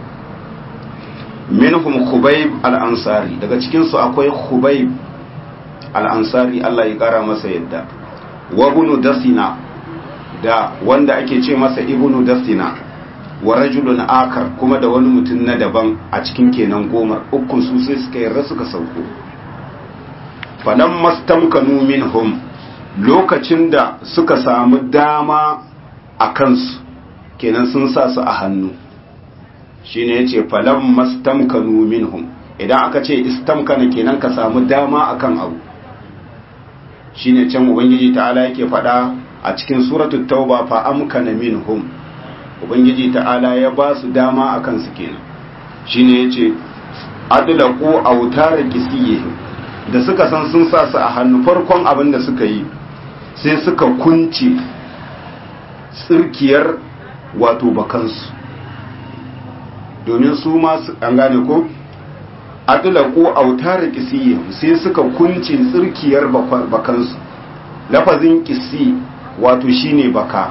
minhum khubayb al ansari daga cikin su akwai khubayb al ansari Allah ya kara masa yadda wa ibn dasina da wanda ake ce masa ibnu dasina wa rajulun akar kuma da wani mutum na daban a cikin kenan gomar ukun su sai suka yarda suka sauko falan mastamkanu minhum lokacin da suka samu dama a kansu kenan sun sa su a hannu shine yace falan mastamkanu minhum idan aka ce istamkana kenan ka samu dama akan abu shine can ubangiji ta'ala yake faɗa a cikin suratul tauba fa amkana minhum ubangiji ta'ala ya ba su dama a kansu kenan shine yace adlaqu awtara kisiyihim da suka san sun sa su a hannu farkon abin da suka yi sai suka kunce tsirkiyar wato bakansu domin su ma an gane ko adlaqu awtara kisiyihim sai suka kunce tsirkiyar bakansu lafazin kisi wato shine baka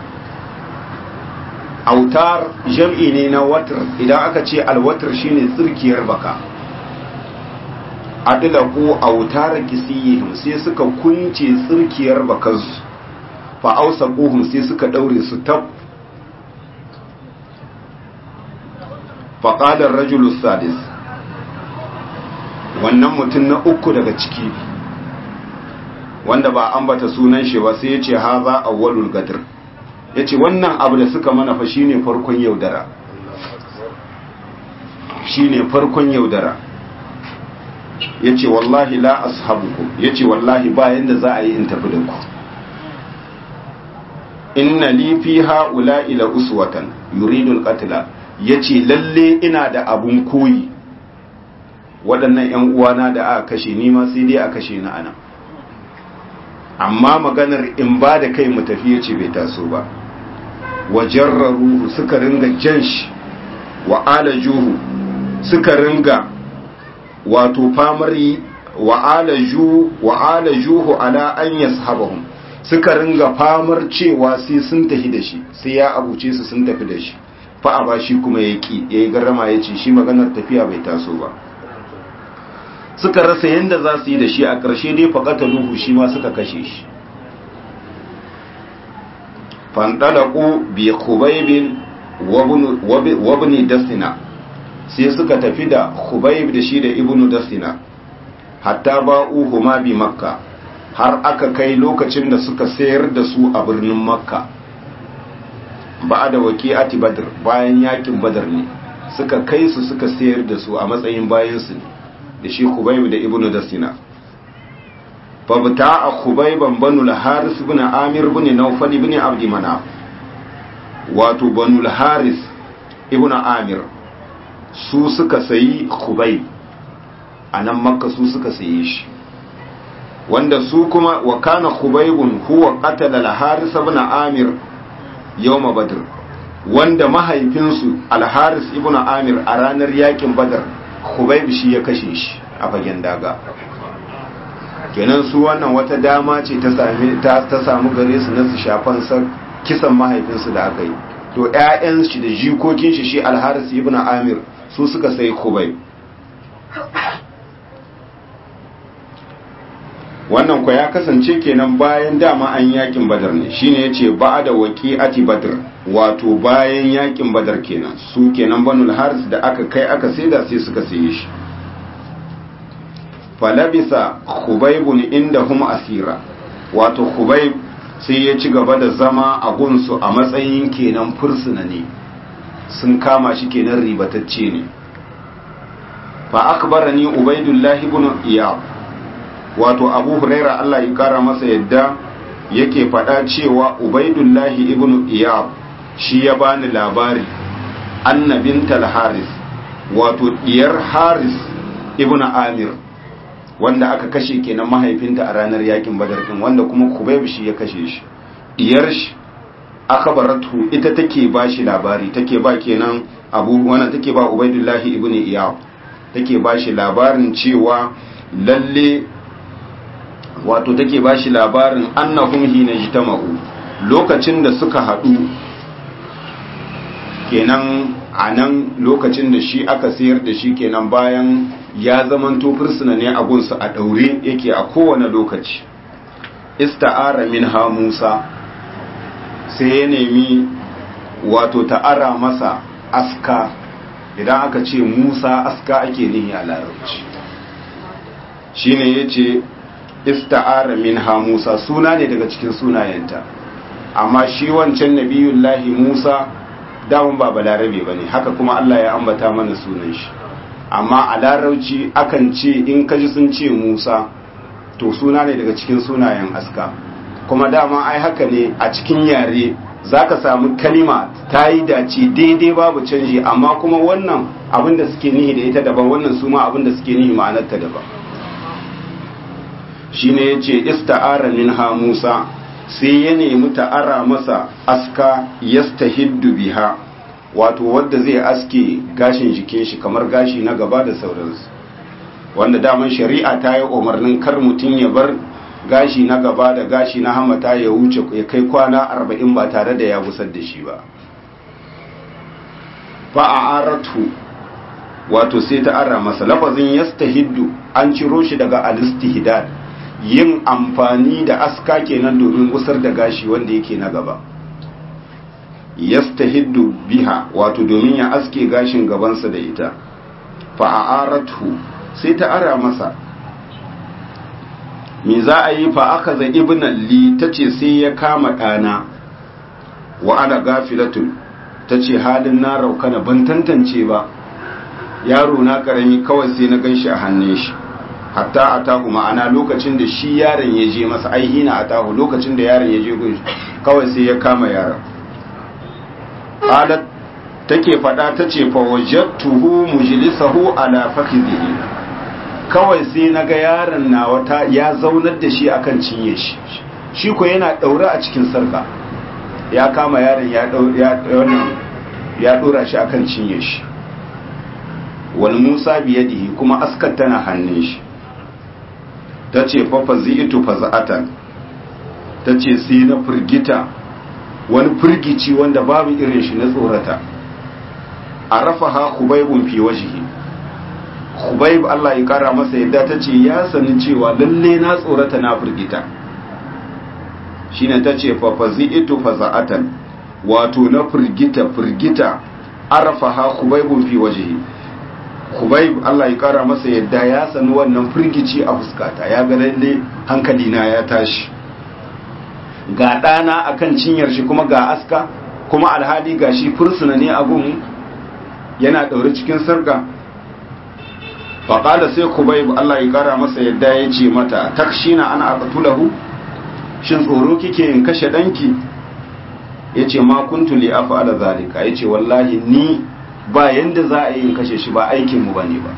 autar jam'i ne na watar idan aka ce alwatar shine tsirkiyar baka adlaku autar kisiyihim sai suka kunce tsirkiyar bakansu fa ausaquhum sai suka daure su tab fa qala ar-rajulu sadis wannan mutum na uku daga ciki wanda ba ambata sunan shi ba sai ya ce haza awwalul gadr ya ce wannan abu da suka mana fa shine farkon yaudara shine farkon yaudara ya ce wallahi la ashabuku ya ce wallahi ba yadda za a yi in tafi da ku inna li fi ha'ula ila uswatan yuridul qatla ya ce lalle ina da abun koyi waɗannan 'yan uwana da aka kashe ni ma sai dai a kashe ni ana amma maganar in ba da kai mu tafi ya ce bai taso ba wajen ruhu suka ringa jan shi wa alajuhu suka ringa wato famari wa alajuhu ala an yashabahum suka ringa famar cewa sai sun tafi da shi sai ya abuce su sun tafi da shi fa a bashi kuma ya ki ya yi garrama ya ce shi maganar tafiya bai taso ba suka rasa yadda za su yi da shi a ƙarshe dai faƙata luhu shi ma suka kashe shi fandalaku bi khubaybin wabni dastina sai suka tafi da khubayb da shi da ibnu dastina hatta ba'uhu ma bi makka har aka kai lokacin da suka sayar da su a birnin makka ba da waqi'ati badr bayan yakin badar ne suka kai su suka sayar da su a matsayin bayan su da shi khubayb da ibnu dastina fa bata'a khubayban banu al-haris ibn amir ibn nawfal ibn abd manaf wato banu al-haris ibn amir su suka sayi khubayb a nan makka su suka saye shi wanda su kuma wa kana khubaybun huwa qatala al-haris ibn amir yawma badr wanda mahaifinsu al-haris ibn amir a ranar yakin badar khubayb shi ya kashe shi a fagen daga kenan su wannan wata dama ce ta same ta, ta samu gare su na su shafan sa kisan mahaifinsu da aka yi to ƴaƴan shi da jikokin shi shi al-haris ibn amir su suka sai khubayb wannan kwa ya kasance kenan bayan dama an yakin badar ne shine yace ba'da waqi'ati badr wato bayan yakin badar kenan su kenan banul haris da aka kai aka saida sai suka saye shi falabisa khubaybun indahum asira wato khubayb sai ya ci gaba da zama a gunsu a matsayin kenan fursuna ne sun kama shi kenan ribatacce ne fa akbarani ubaidullah ibn iyab wato abu huraira Allah ya kara masa yadda yake faɗa cewa ubaidullahi ibn iyab shi ya bani labari annabin haris wato diyar haris ibn amir wanda aka kashe kenan mahaifinta a ranar yakin badar din wanda kuma kubayb shi ya kashe shi diyar shi aka baratu ita take ba shi labari take ba kenan abu wannan take ba ubaidullahi ibn iyab take ba shi labarin cewa lalle wato take ba shi labarin annahum hina jitama'u lokacin da suka haɗu kenan a nan lokacin da shi aka sayar da shi kenan bayan ya zamanto fursuna ne a gunsa a ɗaure yake a kowane lokaci ista'ara min ha musa sai ya nemi wato ta'ara masa aska idan aka ce musa aska ake nihi a larabci shine ya ce ista'ara minha Musa suna ne daga cikin sunayenta amma shi wancan nabiyullahi Musa damun ba balarabe bane haka kuma Allah ya ambata mana sunan shi amma a larauci akan ce in kaji sun ce Musa to suna ne daga cikin sunayen aska kuma dama ai haka ne a cikin yare zaka samu kalima ta yi dace daidai babu canji amma kuma wannan abinda suke nihi da ita daban wannan su ma abinda suke nihi ma'anarta daban shine yace ista'ara minha Musa sai ya nemi ta'ara masa aska yastahiddu biha wato wanda zai aske gashin jikin shi kamar gashi na gaba da sauransu wanda daman shari'a ta yi umarnin kar mutum ya bar gashi na gaba da gashi na hamata ya wuce ya kai kwana arba'in ba tare da ya gusar da shi ba fa'aratu wato sai ta ara masa lafazin yastahiddu an ciro shi daga alistihdad yin amfani da aska kenan domin gusar da gashi wanda yake na gaba yastahiddu biha wato domin ya aske gashin gabansa da ita fa'aratu sai ta ara masa me za a yi fa aka za ibnan li ta ce sai ya kama ɗana wa ana gafilatun ta ce halin na raukana ban tantance ba yaro na ƙarami kawai sai na gan shi a hannun shi hatta a tahu ma'ana lokacin da shi yaron ya je masa aihina a tahu lokacin da yaron ya je gun kawai sai ya kama yaron qalat take fada tace fa wajadtuhu mujlisahu ala fakhidhihi kawai sai naga yaron na wata ya zaunar da shi akan cinye shi shi ko yana daure a cikin sarka ya kama yaron ya ya dora shi akan cinye shi wal musa biyadihi kuma askar tana hannun shi tace fa fazi'tu faza'atan tace sai na firgita wani firgici wanda babu irin shi na tsorata arafaha khubaybun fi wajhi khubayb Allah ya kara masa yadda tace ya sani cewa lalle na tsorata na firgita shine tace fa fazi'tu faza'atan wato na firgita firgita arafaha khubaybun fi wajhi khubayb Allah ya kara masa yadda ya sani wannan firgici a fuskata ya ga lalle hankali na ya tashi ga ɗana akan cinyar shi kuma ga aska kuma alhali ga shi fursuna ne abun yana ɗaure cikin sarga faƙada sai kubai Allah ya ƙara masa yadda ya ce mata takshina ana aqtulahu shin tsoro kike in kashe ɗanki ya ce ma kuntu li af'ala zalika ya ce wallahi ni ba yanda za a yi in kashe shi ba aikin mu bane ba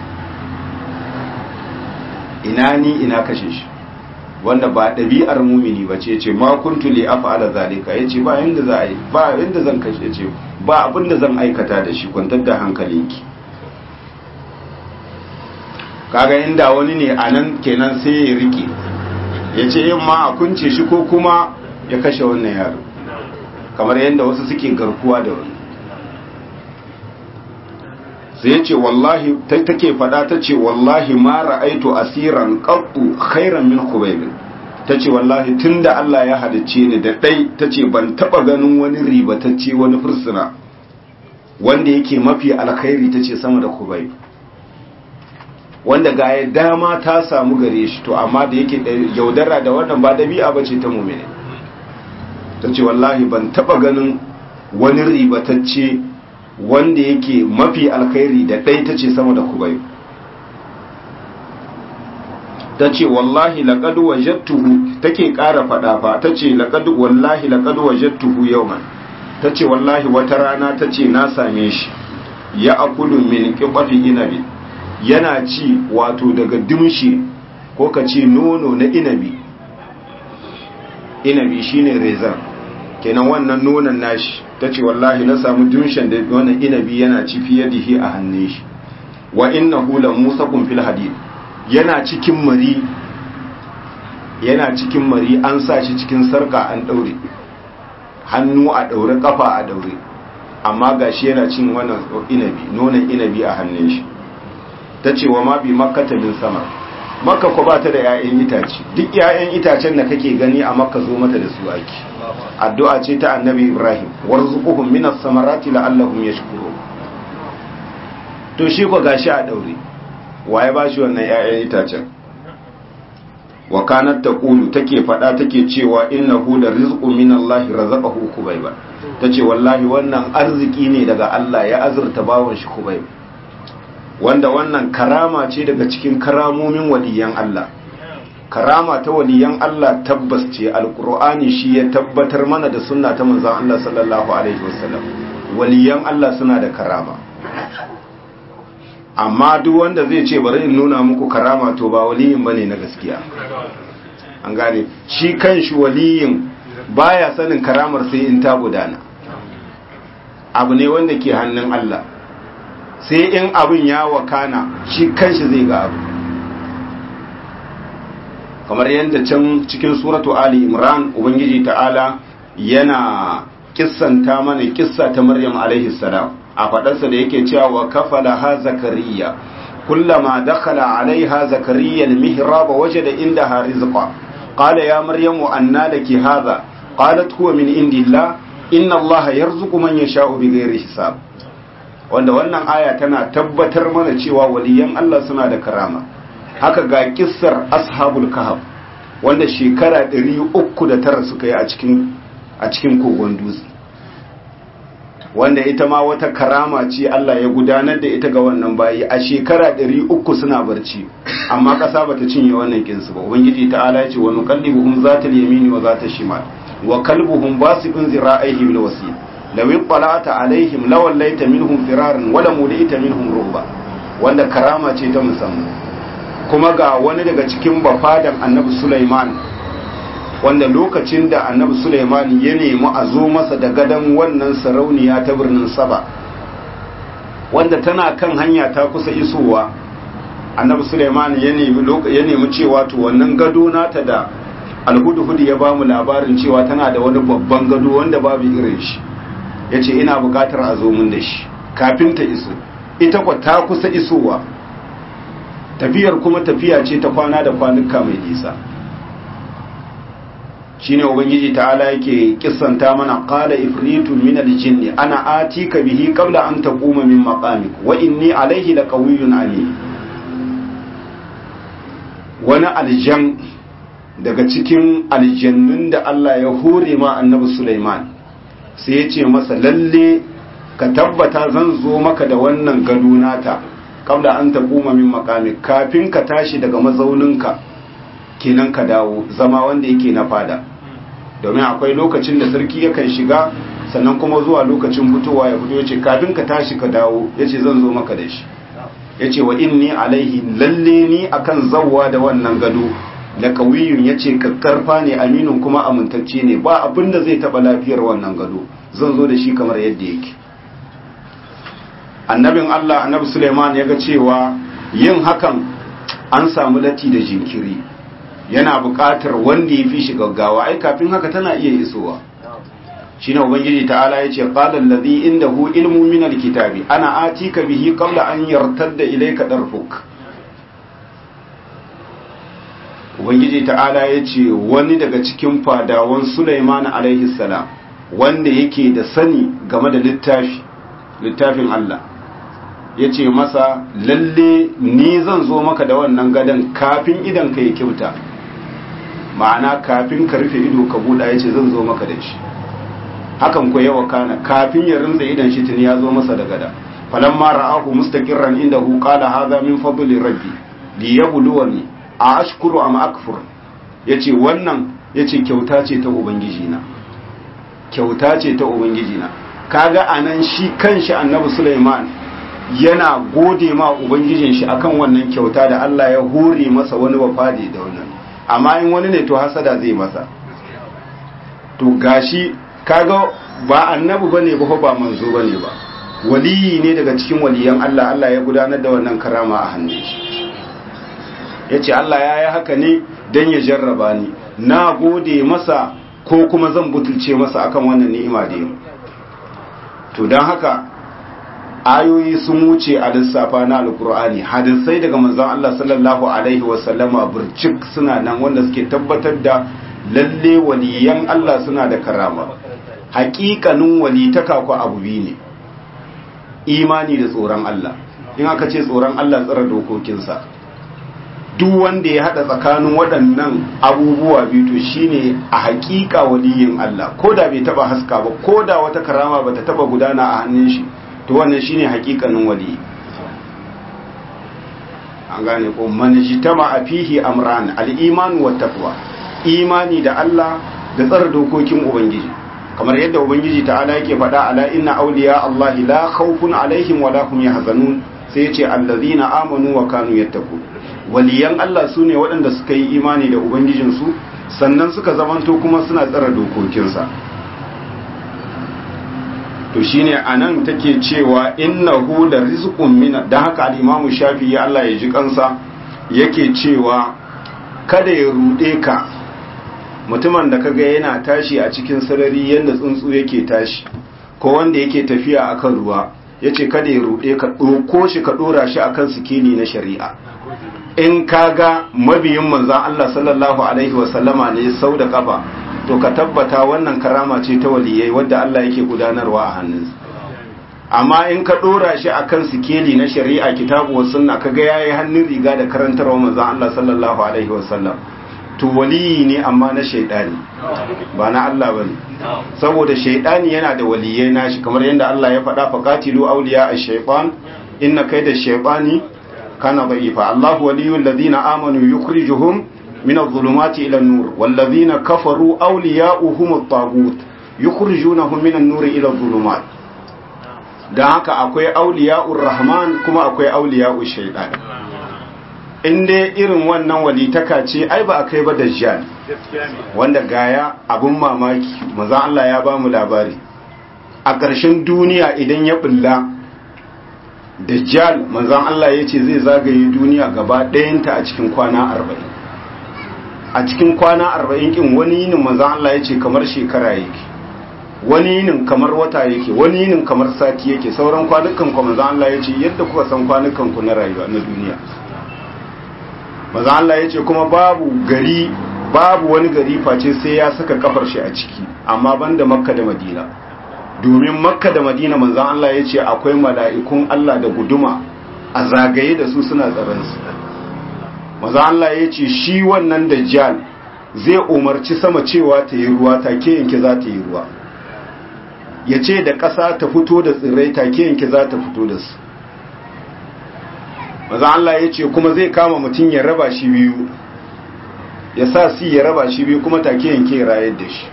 ina ni ina kashe shi wanda ba ɗabi'ar mumini ba ce ce ma kuntu li af'ala zalika yace ba yanda za a yi ba yanda zan kashe ce ba abin da zan aikata da shi kwantar da hankalinki kaga inda wani ne a nan kenan sai ya rike ya ce yin ma a kunce shi ko kuma ya kashe wannan yaro kamar yadda wasu suke garkuwa da wani sai ya ce wallahi take fada ta ce wallahi ma ra'aitu asiran qattu khairan min khubayb ta ce wallahi tunda Allah ya halicce ni da dai ta ce ban taba ganin wani ribatacce wani fursuna wanda yake mafi alkhairi ta ce sama da khubayb wanda ga ya dama ta samu gare shi to amma da yake yaudara da wannan ba dabi'a bace ta mu'mini ta ce wallahi ban taba ganin wani ribatacce wanda yake mafi alkhairi da ɗai ta ce sama da kubai ta ce wallahi laƙadu wajattuhu take ƙara faɗa fa ta ce wallahi laƙadu wajattuhu yauman ta ce wallahi wata rana ta ce na same shi ya akulu min ƙiɓafi inabi yana ci wato daga dimshi ko ka ce nono na inabi inabi shine rezan kenan wannan nonon nashi ta ce wallahi na samu dimshin da wannan inabi yana ci fiye da shi a hannun shi wa innahu la musaqun fil hadid yana cikin mari yana cikin mari an sa shi cikin sarka an daure hannu a daure kafa a daure amma gashi yana cin wannan inabi nonon inabi a hannun shi ta ce wa ma bi makkata min sama makka ko ba ta da 'ya'yan itace duk 'ya'yan itacen da kake gani a makka zo mata da su ake addu'a ce ta annabi ibrahim warzuquhum minas samarati la'allahum yashkurun to shi ko gashi a daure waye ba shi wannan 'ya'yan itacen wa kanat taqulu take fada take cewa innahu la rizqu minallahi razaqahu kubayba tace wallahi wannan arziki ne daga Allah ya azurta bawon shi kubayba wanda wannan karama ce daga cikin karamomin waliyan Allah karama ta waliyan Allah tabbas ce alkur'ani shi ya tabbatar mana da sunna ta manzon Allah sallallahu alaihi wasallam waliyan Allah suna da karama amma duk wanda zai ce bari in nuna muku karama to ba waliyin bane na gaskiya an gane shi kanshi waliyin baya sanin karamar sai in ta gudana abu ne wanda ke hannun Allah sai in abin ya wakana shi kanshi zai ga abu kamar yadda can cikin suratu ali imran ubangiji ta'ala yana kissanta mana kissa ta maryam alaihi salam a fadarsa da yake cewa wa kafala ha zakariya kullama dakhala alaiha zakariya almihrab wajada indaha rizqa qala ya maryamu anna laki hadha qalat huwa min indillah inna allaha yarzuqu man yasha'u bighairi hisab wanda wannan aya tana tabbatar mana cewa waliyan Allah suna da karama haka ga kissar ashabul kahf wanda shekara 309 suka yi a cikin a cikin kogon dutse wanda ita ma wata karama ce Allah ya gudanar da ita ga wannan bayi a shekara 300 suna barci amma kasa bata cinye wannan kinsu ba ubangiji ta'ala ya ce wa nuqallibuhum zatal yamini wa zatal shimal wa kalbuhum basitun zira'aihi bil wasil law ittala'ta alaihim lawallaita minhum firaran wala mulaita minhum ruba wanda karama ce ta musamman kuma ga wani daga cikin bafadan annabi Sulaiman wanda lokacin da annabi Sulaiman ya nemi a zo masa da gadon wannan sarauniya ta birnin Saba wanda tana kan hanya ta kusa isowa annabi Sulaiman ya nemi ya nemi cewa to wannan gado nata da alhudhud ya bamu labarin cewa tana da wani babban gado wanda babu irin shi yace ina bukatar a zo mun da shi kafin ta iso ita kwa ta kusa isowa tafiyar kuma tafiya ce ta kwana da kwanuka mai nisa shine ubangiji ta'ala yake kissanta mana qala ifritu min aljinni ana atika bihi qabla an taquma min maqamik wa inni alayhi laqawiyyun alim wani aljan daga cikin aljannun da Allah ya hore ma annabi Sulaiman sai ya ce masa lalle ka tabbata zan zo maka da wannan gado nata kabla an taquma min maqamik kafin ka tashi daga mazauninka kenan ka dawo zama wanda yake na fada domin akwai lokacin da sarki yakan shiga sannan kuma zuwa lokacin fitowa ya fito yace kafin ka tashi ka dawo yace zan zo maka da shi yace wa inni alaihi lalle ni akan zawwa da wannan gado da kawiyun yace kakkarfa ne aminun kuma amintacce ne ba abin da zai taba lafiyar wannan gado zan zo da shi kamar yadda yake annabin Allah annabi Suleiman ya ga cewa yin hakan an samu lati da jinkiri yana buƙatar wanda ya fi shi gaggawa ai kafin haka tana iya isowa shine ubangiji ta'ala yace qala allazi indahu ilmu min alkitabi ana atika bihi qabla an yartadda ilayka darfuk ubangiji ta'ala yace wani daga cikin fadawan Sulaiman alaihi salam wanda yake da sani game da littafi littafin Allah ya ce masa lalle ni zan zo maka da wannan gadon kafin idan ka yi kyauta ma'ana kafin ka rufe ido ka buɗa ya ce zan zo maka da shi hakan ko yawa kana kafin ya rinza idan shi tuni ya zo masa da gada falan ma ra'ahu mustaqirran inda hu qala hadha min fadli rabbi li yabluwani a ashkuru am akfur yace wannan yace kyauta ce ta ubangiji na kyauta ce ta ubangiji na kaga anan shi kanshi annabi Sulaiman yana gode ma ubangijin shi akan wannan kyauta da Allah ya hore masa wani wafadi da wannan amma in wani ne to hasada zai masa to gashi kaga ba annabi bane ba ba manzo bane ba waliyi ne daga cikin waliyan Allah Allah ya gudanar da wannan karama a hannun shi yace Allah ya yi haka ne dan ya jarraba ni na gode masa ko kuma zan butulce masa akan wannan ni'ima da yau to don haka ayoyi sun wuce a lissafa na alkur'ani hadisai daga manzon Allah sallallahu alaihi wasallama burcik suna nan wanda suke tabbatar da lalle waliyan Allah suna da karama hakikanin walitaka ko abu biyu ne imani da tsoron Allah in aka ce tsoron Allah tsara dokokinsa duk wanda ya hada tsakanin waɗannan abubuwa biyu to shine a hakika waliyin Allah ko da bai taba haska ba ko da wata karama bata taba gudana a hannun shi to wannan shine hakikanin wali an gane ko manjitama a fihi amran al-iman wa taqwa imani da Allah da tsara dokokin ubangiji kamar yadda ubangiji ta'ala yake faɗa ala inna awliya Allah la khawfun alaihim wa la hum yahzanun sai ya ce allazina amanu wa kanu yattaqun waliyan Allah sune waɗanda suka yi imani da ubangijinsu sannan suka zamanto kuma suna tsara dokokinsa to shine anan take cewa innahu la rizqun min dan haka al-Imam Shafi'i Allah ya ji kansa yake cewa kada ya rude ka mutumin da kaga yana tashi a cikin sarari yanda tsuntsu yake tashi ko wanda yake tafiya akan ruwa yace kada ya rude ka doko shi ka dora shi akan sikini na shari'a in kaga mabiyin manzon Allah sallallahu alaihi wasallama ne sau da kafa to ka tabbata wannan karama ce ta waliyai wadda Allah yake gudanarwa a hannunsa amma in ka dora shi akan sikeli na shari'a kitabu wa sunna kaga yayi hannun riga da karantarwa manzon Allah sallallahu alaihi wasallam to waliyi ne amma na shaidani ba na Allah bane saboda shaidani yana da waliyai nashi kamar yadda Allah ya faɗa faqatilu awliya ash-shaytan inna kayda ash-shaytani kana da'ifa Allahu waliyul ladina amanu yukhrijuhum من الظلمات إلى النور والذين كفروا أولياؤهم الطاغوت يخرجونهم من النور إلى الظلمات da haka akwai auliya'ur rahman kuma akwai auliya'ur shaitan in dai irin wannan walitaka ce ai ba a kai ba dajjal wanda gaya abun mamaki maza Allah ya ba mu labari a ƙarshen duniya idan ya bulla dajjal manzan Allah ya ce zai zagaye duniya gaba ɗayanta a cikin kwana arba'in a cikin kwana arba'in kin wani yinin manzan Allah ya ce kamar shekara yake wani yinin kamar wata yake wani yinin kamar sati yake sauran kwanukan ku manzan Allah ya ce yadda kuka san kwanukan ku na rayuwa na duniya manzan Allah ya ce kuma babu gari babu wani gari face sai ya saka kafar shi a ciki amma banda makka da madina domin makka da madina manzan Allah ya ce akwai mala'ikun Allah da guduma a zagaye da su suna tsaransu manzan Allah ya ce shi wannan dajjal zai umarci sama cewa ta yi ruwa take yanke za ta yi ruwa ya ce da ƙasa ta fito da tsirrai take yanke za ta fito da su manzan Allah ya ce kuma zai kama mutum ya raba shi biyu ya sa si ya raba shi biyu kuma take yanke rayar da shi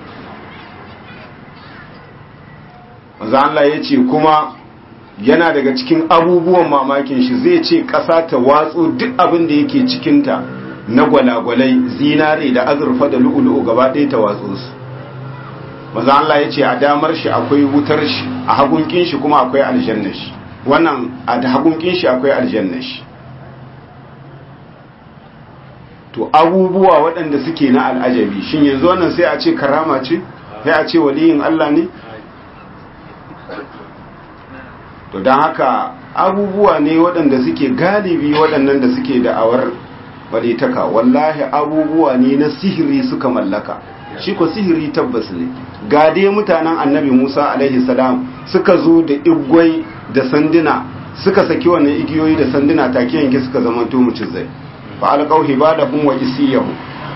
manzo Allah ya ce kuma yana daga cikin abubuwan mamakin shi zai ce ƙasa ta watsu duk abin da yake cikinta na gwalagwalai zinare da azurfa da lu'ulu'u gaba ɗaya ta watsu su manzo Allah ya ce a damar shi akwai wutar shi a hagunkin shi kuma akwai aljanna shi wannan a hagunkin shi akwai aljanna shi to abubuwa waɗanda suke na al'ajabi shin yanzu wannan sai a ce karama ce sai a ce waliyin Allah ne to don haka abubuwa ne waɗanda suke galibi waɗannan da suke da'awar walitaka wallahi abubuwa ne na sihiri suka mallaka shi ko sihiri tabbas ne ga dai mutanen annabi musa alaihi salam suka zo da igwai da sanduna suka saki wannan igiyoyi da sanduna take yanke suka zama to zai fa alqaw hibadahum wa isiyahu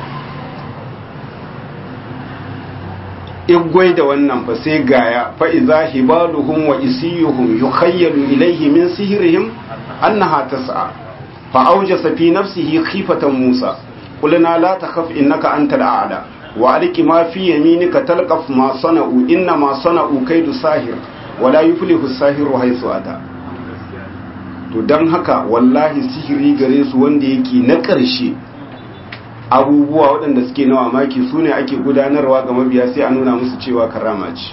igwai da wannan fa sai gaya fa iza hibaluhum wa isiyuhum yukhayyalu ilayhi min sihrihim annaha tas'a fa awjasa fi nafsihi khifatan musa qulna la takhaf innaka antal a'la wa alqi ma fi yaminika talqaf ma sana'u inna ma sana'u kaidu sahir wa la yuflihu as-sahiru haythu ata to dan haka wallahi sihiri gare su wanda yake na ƙarshe abubuwa waɗanda suke na mamaki su ne ake gudanarwa ga mabiya sai a nuna musu cewa karama ce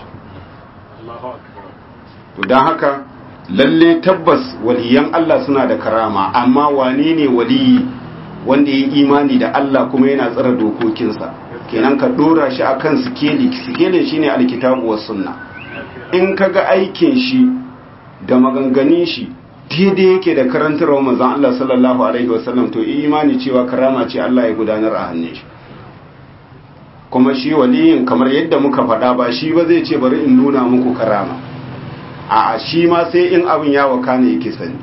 to don haka lalle tabbas waliyan Allah suna da karama amma wane ne waliyi wanda ya imani da Allah kuma yana tsara dokokinsa kenan ka dora shi akan sikeli sikelin shine alkitabu was sunna in kaga aikin shi da maganganun shi daidai yake da karantarwa manzon Allah sallallahu alaihi wasallam to imani cewa karama ce Allah ya gudanar a hannun shi kuma shi waliyin kamar yadda muka faɗa ba shi ba zai ce bari in nuna muku karama a shi ma sai in abin ya waka ne yake sani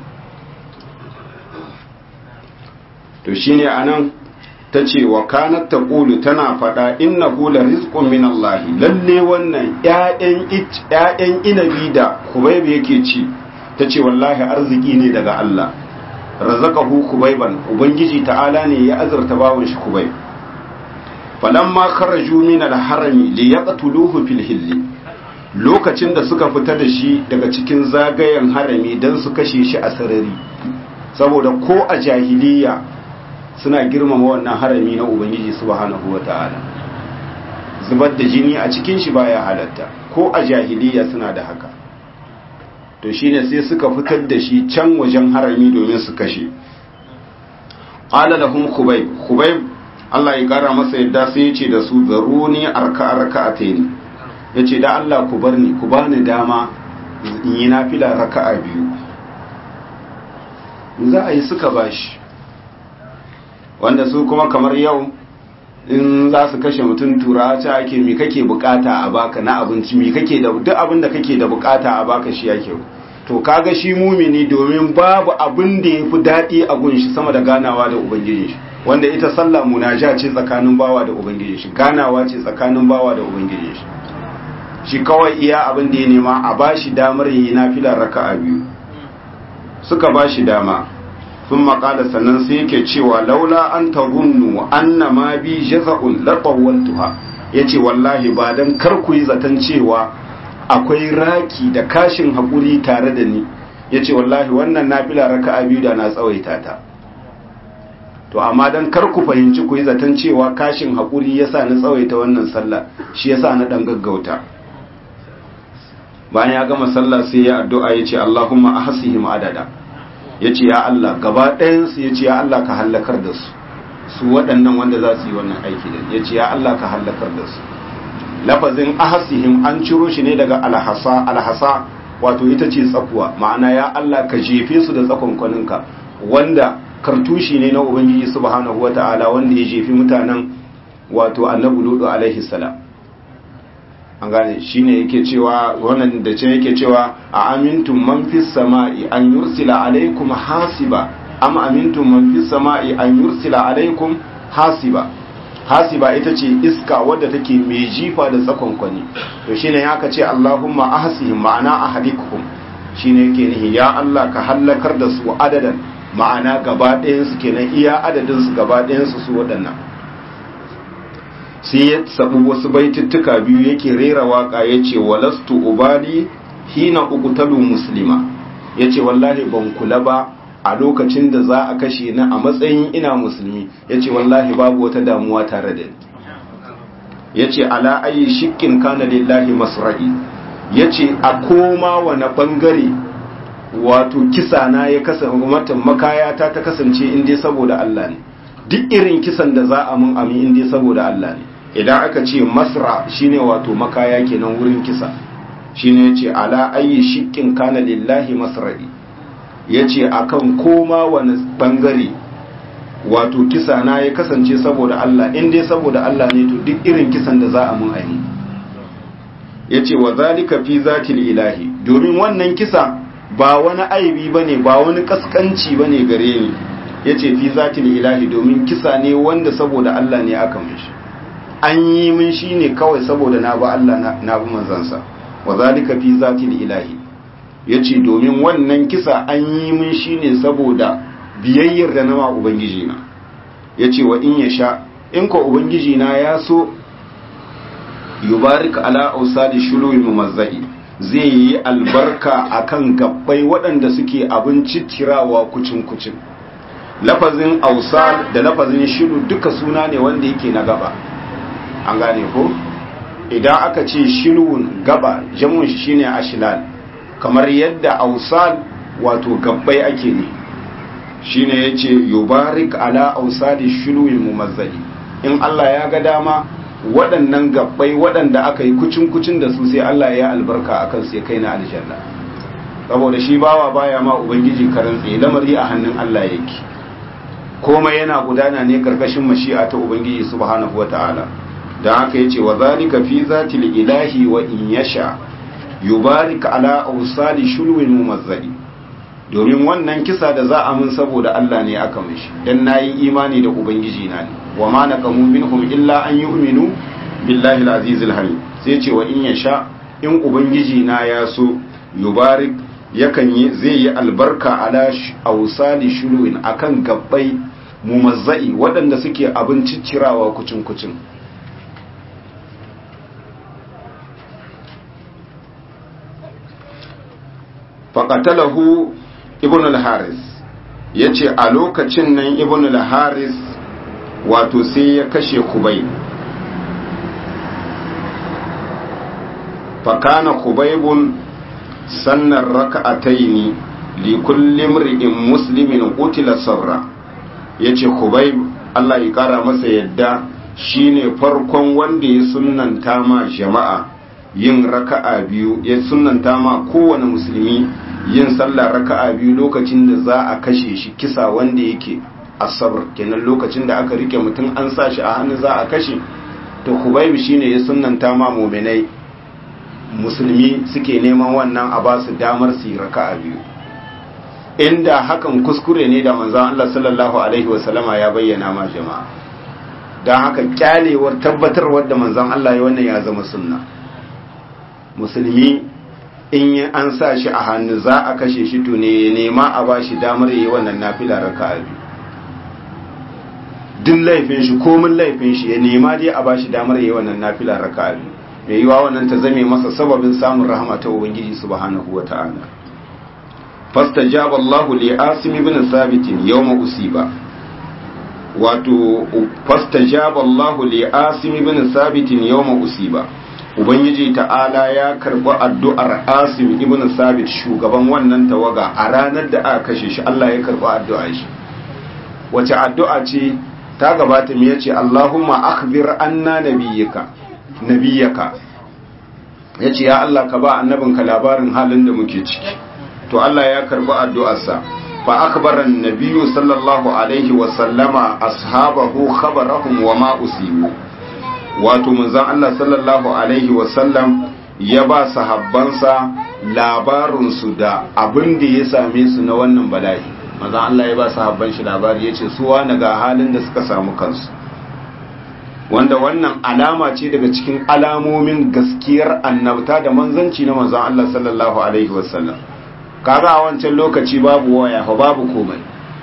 to shine anan ta ce wa kanat taqulu tana faɗa innahu la rizqun min Allah lalle wannan ƴaƴan ƴaƴan inabi da Kubayb yake ci ta ce wallahi arziki ne daga Allah razaqahu kubayban ubangiji ta'ala ne ya azurta bawon shi kubayb falamma kharaju min al-harami li yaqtuluhu fil hill lokacin da suka fita da shi daga cikin zagayen harami dan su kashe shi a sarari saboda ko a jahiliya suna girmama wannan harami na ubangiji subhanahu wata'ala zubar da jini a cikin shi baya halatta ko a jahiliya suna da haka to shine sai suka fitar da shi can wajen harami domin su kashe qala lahum khubayb khubayb Allah ya kara masa yadda sai ya ce da su zaruni arka raka'atayn yace da Allah ku bar ni ku bani dama in yi nafila raka'a biyu za a yi suka bashi wanda su kuma kamar yau in za su kashe mutum tura ta ake mi kake bukata a baka na abinci mi kake da duk abin da kake da bukata a baka shi yake to kaga shi mumini domin babu abin da yafi dadi a gunshi sama da ganawa da ubangiji shi wanda ita sallah munaja ce tsakanin bawa da ubangiji shi ganawa ce tsakanin bawa da ubangiji shi shi kawai iya abin da ya nema a bashi damar yi nafila raka'a biyu suka bashi dama sun maƙala sannan sai yake cewa laula an tarunnu anna ma bi jaza'un laqawwantuha yace wallahi ba dan kar ku yi zaton cewa akwai raki da kashin hakuri tare da ni yace wallahi wannan nafila raka'a biyu da na tsawaita ta to amma dan kar ku fahimci ku yi zaton cewa kashin haƙuri yasa na tsawaita wannan sallah shi yasa na dan gaggauta bayan ya gama sallah sai ya addu'a ya ce Allahumma ahsihim adada ya ce ya Allah gaba ɗayansu ya ce ya Allah ka hallakar da su su waɗannan wanda za su yi wannan aiki da ya ce ya Allah ka hallakar da su lafazin ahsihim an ciro shi ne daga alhasa alhasa wato ita ce tsakuwa ma'ana ya Allah ka jefe su da tsakonkwaninka wanda kartushi ne na ubangiji subhanahu wata'ala wanda ya jefi mutanen wato annabi ludu alaihi salam an gane shine yake cewa wannan da ce yake cewa a amintum man fis sama'i an yursila alaikum hasiba am amintum man fis sama'i an yursila alaikum hasiba hasiba ita ce iska wadda take mai jifa da tsakonkwani to shine ya ka ce Allahumma ahsihim ma'ana ahlikhum shine yake nihi ya Allah ka hallakar da su adadan ma'ana gaba ɗayan su kenan iya adadin su gaba ɗayan su su waɗannan sai ya sabu wasu baituttuka biyu yake rera waka yace walastu ubali hina uqtalu muslima yace wallahi ban kula ba a lokacin da za a kashe ni a matsayin ina musulmi yace wallahi babu wata damuwa tare da ni yace ala ayi shikkin kana lillahi masra'i yace a koma wani bangare wato kisa na ya kasance matan makayata ta kasance in dai saboda Allah ne duk irin kisan da za a mun ami in dai saboda Allah ne idan aka ce masra shine wato makaya kenan wurin kisa shine yace ala ayi shikkin kana lillahi masra'i yace akan koma wani bangare wato kisa na ya kasance saboda Allah in dai saboda Allah ne to duk irin kisan da za a mun aini yace wa zalika fi zatil ilahi domin wannan kisa ba wani aibi bane ba wani kaskanci bane gare ni yace fi zatil ilahi domin kisa ne wanda saboda Allah ne aka mishi an yi min shine kawai saboda na ba Allah na bi manzansa wa zalika fi zatil ilahi yace domin wannan kisa an yi min shine saboda biyayyar da nama ubangiji na yace wa in yasha in ko ubangiji na ya so yubarik ala ausali shuluwi mumazzai zai yi albarka akan gabbai waɗanda suke abin cittirawa kucin kucin lafazin ausal da lafazin shilu duka suna ne wanda yake na gaba an gane ko idan aka ce shilun gaba jamun shi shine ashilal kamar yadda ausal wato gabbai ake ne shine yace yubarik ala ausali shuluwi mumazzai in Allah ya ga dama waɗannan gabbai waɗanda aka yi kucin-kucin da su sai Allah ya albarka a kansu ya kai na aljanna saboda shi bawa baya ma ubangiji karan tsaye lamari a hannun Allah yake komai yana gudana ne karkashin mashi'a ta ubangiji subhanahu wata'ala dan haka yace wa zalika fi zatil ilahi wa in yasha yubarik ala awsali shulwin mumazzali domin wannan kisa da za a mun saboda Allah ne aka mishi dan nayi imani da ubangiji na ne wa ma naqamu minhum illa an yu'minu billahi al-aziz al-halim sai ce wa in yasha in ubangiji na ya so yubarik yakan yi zai yi albarka ala awsali shuluwin akan gabbai mumazzai waɗanda suke abin ciccirawa kucin kucin faqatalahu ibn al-haris yace a lokacin nan ibn al-haris wato sai ya kashe kubai fakana kubaibun sannan raka'ataini li kulli mri'in muslimin qutila sabra yace kubaib Allah ya kara masa yadda shine farkon wanda ya sunnanta ma jama'a yin raka'a biyu ya sunnanta ma kowane musulmi yin sallah raka'a biyu lokacin da za a kashe shi kisa wanda yake asabar kenan lokacin da aka rike mutum an sa shi a hannu za a kashe to kubayb shine ya sunnanta ma mu'minai musulmi suke neman wannan a ba su damar su yi raka'a biyu inda hakan kuskure ne da manzon Allah sallallahu alaihi wasallama ya bayyana ma jama'a dan haka kyalewar tabbatarwar da manzon Allah ya wannan ya zama sunna musulmi in an sa shi a hannu za a kashe shi to ne nema a ba shi damar yi wannan nafila raka'a biyu duk laifin shi komin laifin shi ya nema dai a ba shi damar yi wannan nafila raka'a biyu mai yiwa wannan ta zame masa sababin samun rahama ta ubangiji subhanahu wata'ala fastajaba Allah li Asim ibn Thabit yawma usiba wato fastajaba Allah li Asim ibn Sabit yawma usiba Ubangiji ta'ala ya karɓi addu'ar Asim ibn Sabit shugaban wannan tawaga a ranar da aka kashe shi Allah ya karɓi addu'ar shi wace addu'a ce ta gabata me yace Allahumma akhbir anna nabiyyaka nabiyyaka yace ya Allah ka ba annabinka labarin halin da muke ciki to Allah ya karɓi addu'arsa fa akhbara an-nabiyyu sallallahu alaihi wa sallama ashabahu khabarahum wa ma usibu wato manzon Allah sallallahu alaihi wasallam ya ba sahabbansa labarinsu da abin da ya same su na wannan bala'i manzon Allah ya ba sahabban shi labari ya ce suwa ga halin da suka samu kansu wanda wannan alama ce daga cikin alamomin gaskiyar annabta da manzanci na manzon Allah sallallahu alaihi wasallam kaga a wancan lokaci babu waya fa babu komai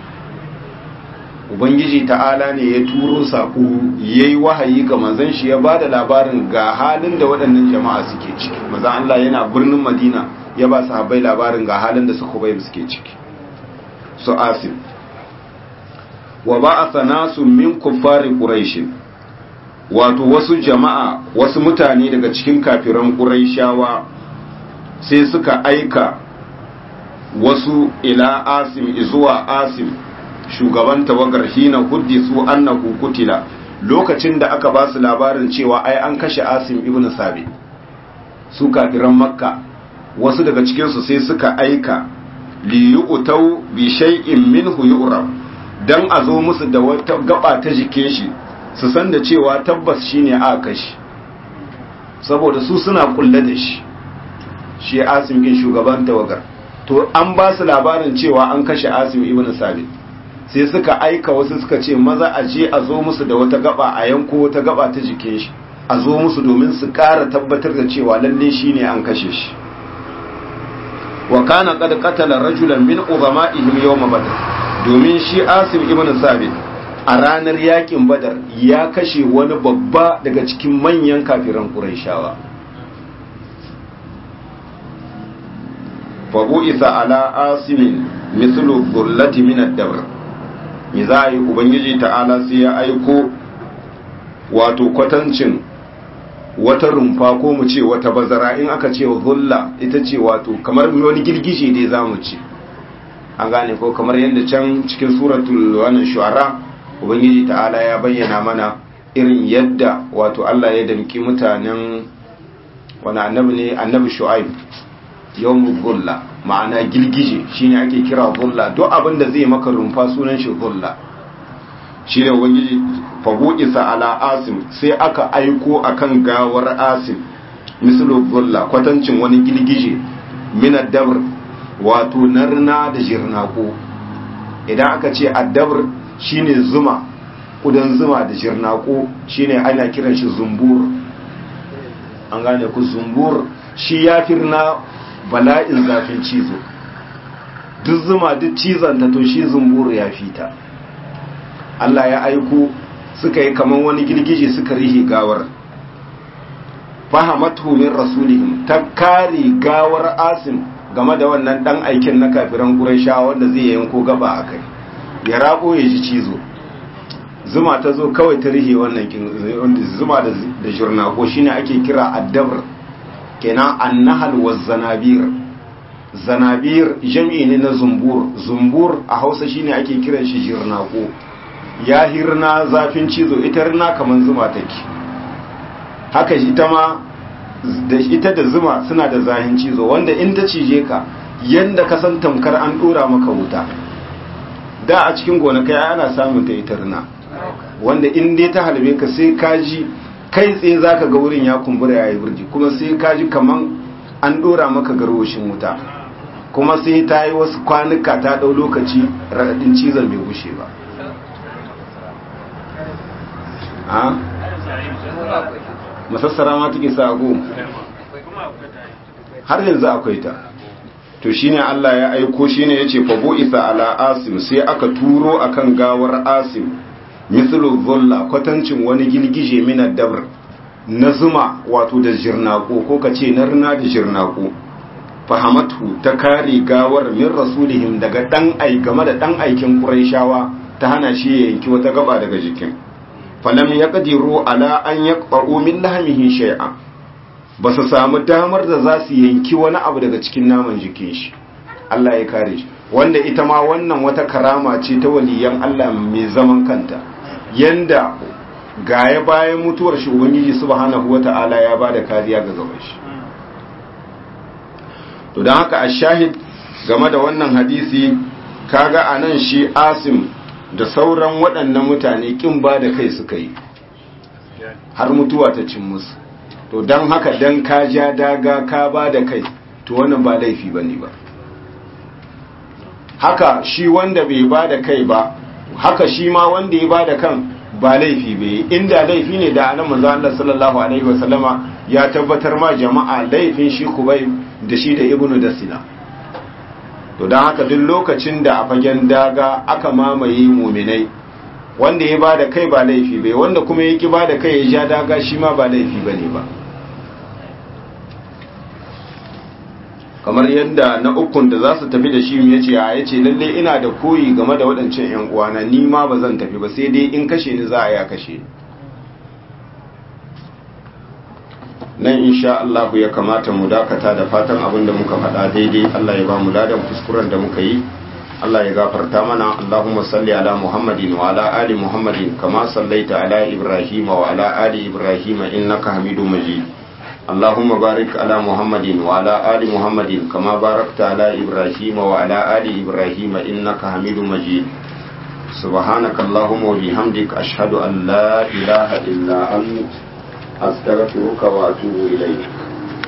ubangiji ta'ala ne ya turo saƙo ya yi wahayi ga manzan shi ya ba da labarin ga halin da waɗannan jama'a suke ciki maza Allah yana birnin madina ya ba su habai labarin ga halin da suka bai suke ciki su asim wa ba a sana su min kuffari ƙuraishin wato wasu jama'a wasu mutane daga cikin kafiran ƙuraishawa sai suka aika wasu ila asim zuwa asim shugaban tawagar hina huddisu annahu kutila lokacin da aka ba su labarin cewa ai an kashe Asim ibn Sabi su kafiran Makka wasu daga cikin su sai suka aika li yu'tau bi shay'in minhu yu'rab dan a zo musu da wata gaba ta jike shi su san da cewa tabbas shine aka kashe saboda su suna kulle da shi shi Asim din shugaban tawagar to an ba su labarin cewa an kashe Asim ibn Sabi sai suka aika wasu suka ce maza a je a zo musu da wata gaba a yanko wata gaba ta jikin shi a zo musu domin su ƙara tabbatar da cewa lalle shi ne an kashe shi wa kana qad qatala rajulan min uzama'ihim yawm badr domin shi asim ibn sabit a ranar yakin badar ya kashe wani babba daga cikin manyan kafiran qurayshawa fa bu'isa ala asimin mithlu dhullati min ad-dabr me za a yi ubangiji ta'ala sai ya aiko wato kwatancin wata rumfa ko mu ce wata bazara in aka ce zulla ita ce wato kamar wani girgije dai za mu ce an gane ko kamar yadda can cikin suratul wannan shu'ara ubangiji ta'ala ya bayyana mana irin yadda wato Allah ya damki mutanen wani annabi ne annabi shu'aib yawmu zulla ma'ana girgije shine ake kira zulla duk abin da zai maka rumfa sunan shi zulla shine ubangiji fabu isa ala asim sai aka aiko akan gawar asim mislu zulla kwatancin wani girgije min dabr wato narna da jirnako idan aka ce addabr shine zuma kudan zuma da jirnako shine ana kiran shi zumbur an gane ku zumbur shi ya firna bala'in zafin cizo duk zuma duk cizanta to shi zumburu ya fita Allah ya aiko suka yi kaman wani girgije suka rihe gawar fahamatu min rasulihim ta kare gawar asim game da wannan dan aikin na kafiran quraisha wanda zai yanko gaba akai ya rabo ya ji cizo zuma ta zo kawai ta rihe wannan zuma da jurnako shine ake kira addabr kenan annahal wa zanabir zanabir jam'i ne na zumbur zumbur a hausa shine ake kiran shi jirnako ya hirna zafin cizo ita rina kaman zuma take haka ita ma da ita da zuma suna da zahin cizo wanda in ta cije ka yanda ka san tamkar an dora maka wuta da a cikin gonakai ana samun ta ita rina wanda in dai ta halbe ka sai ka ji kai tsaye za ka ga wurin ya kumbura ya yi burji kuma sai ka ji kaman an dora maka garwashin wuta kuma sai ta yi wasu kwanuka ta ɗau lokaci raɗaɗin cizon bai gushe ba a masassara ma take sago har yanzu akwai ta to shine Allah ya aiko shine yace fa bu'itha ala asim sai aka turo akan gawar asim mislu dhulla kwatancin wani gilgije mina dabr na zuma wato da jirnako ko kace na rina da jirnako fahamatu ta kare gawar min rasulihim daga dan ai game da dan aikin quraishawa ta hana shi ya yanki wata gaba daga jikin falam ya ƙadiru ala an ya ƙwa'o min lahamihi shay'a ba su samu damar da za su yanki wani abu daga cikin naman jikin shi Allah ya kare shi wanda ita ma wannan wata karama ce ta waliyan Allah mai zaman kanta yanda gaya bayan mutuwar shi ubangiji subhanahu wata'ala ya bada kariya ga gaban shi to don haka a shahid game da wannan hadisi kaga a nan shi asim da sauran waɗannan mutane ƙin ba da kai suka yi har mutuwa ta cin musu to don haka don ka ja daga ka ba da kai to wannan ba laifi ba ne ba haka shi wanda bai ba da kai ba haka shi ma wanda ya ba da kan ba laifi bai inda laifi ne da anan manzo Allah sallallahu alaihi wasallama ya tabbatar ma jama'a laifin shi kubai da shi da ibnu dasina to dan haka duk lokacin da a fagen daga aka mamaye muminai wanda ya bada kai ba laifi bai wanda kuma yake bada kai ya ja daga shi ma ba laifi bane ba kamar yadda na ukun da za su tafi da shi ya ce ya ce lalle ina da koyi game da waɗancan 'yan uwana ni ma ba zan tafi ba sai dai in kashe ni za a ya kashe nan insha Allah ya kamata mu dakata da fatan abin da muka faɗa daidai Allah ya ba mu ladan kuskuren da muka yi Allah ya gafarta mana Allahumma salli ala Muhammadin wa ala ali Muhammadin kama sallaita ala Ibrahim wa ala ali Ibrahim innaka Hamidum Majid اللهم بارك على محمد وعلى آل محمد كما باركت على إبراهيم وعلى آل إبراهيم إنك حميد مجيد سبحانك اللهم وبحمدك أشهد أن لا إله إلا أنت أستغفرك وأتوب إليك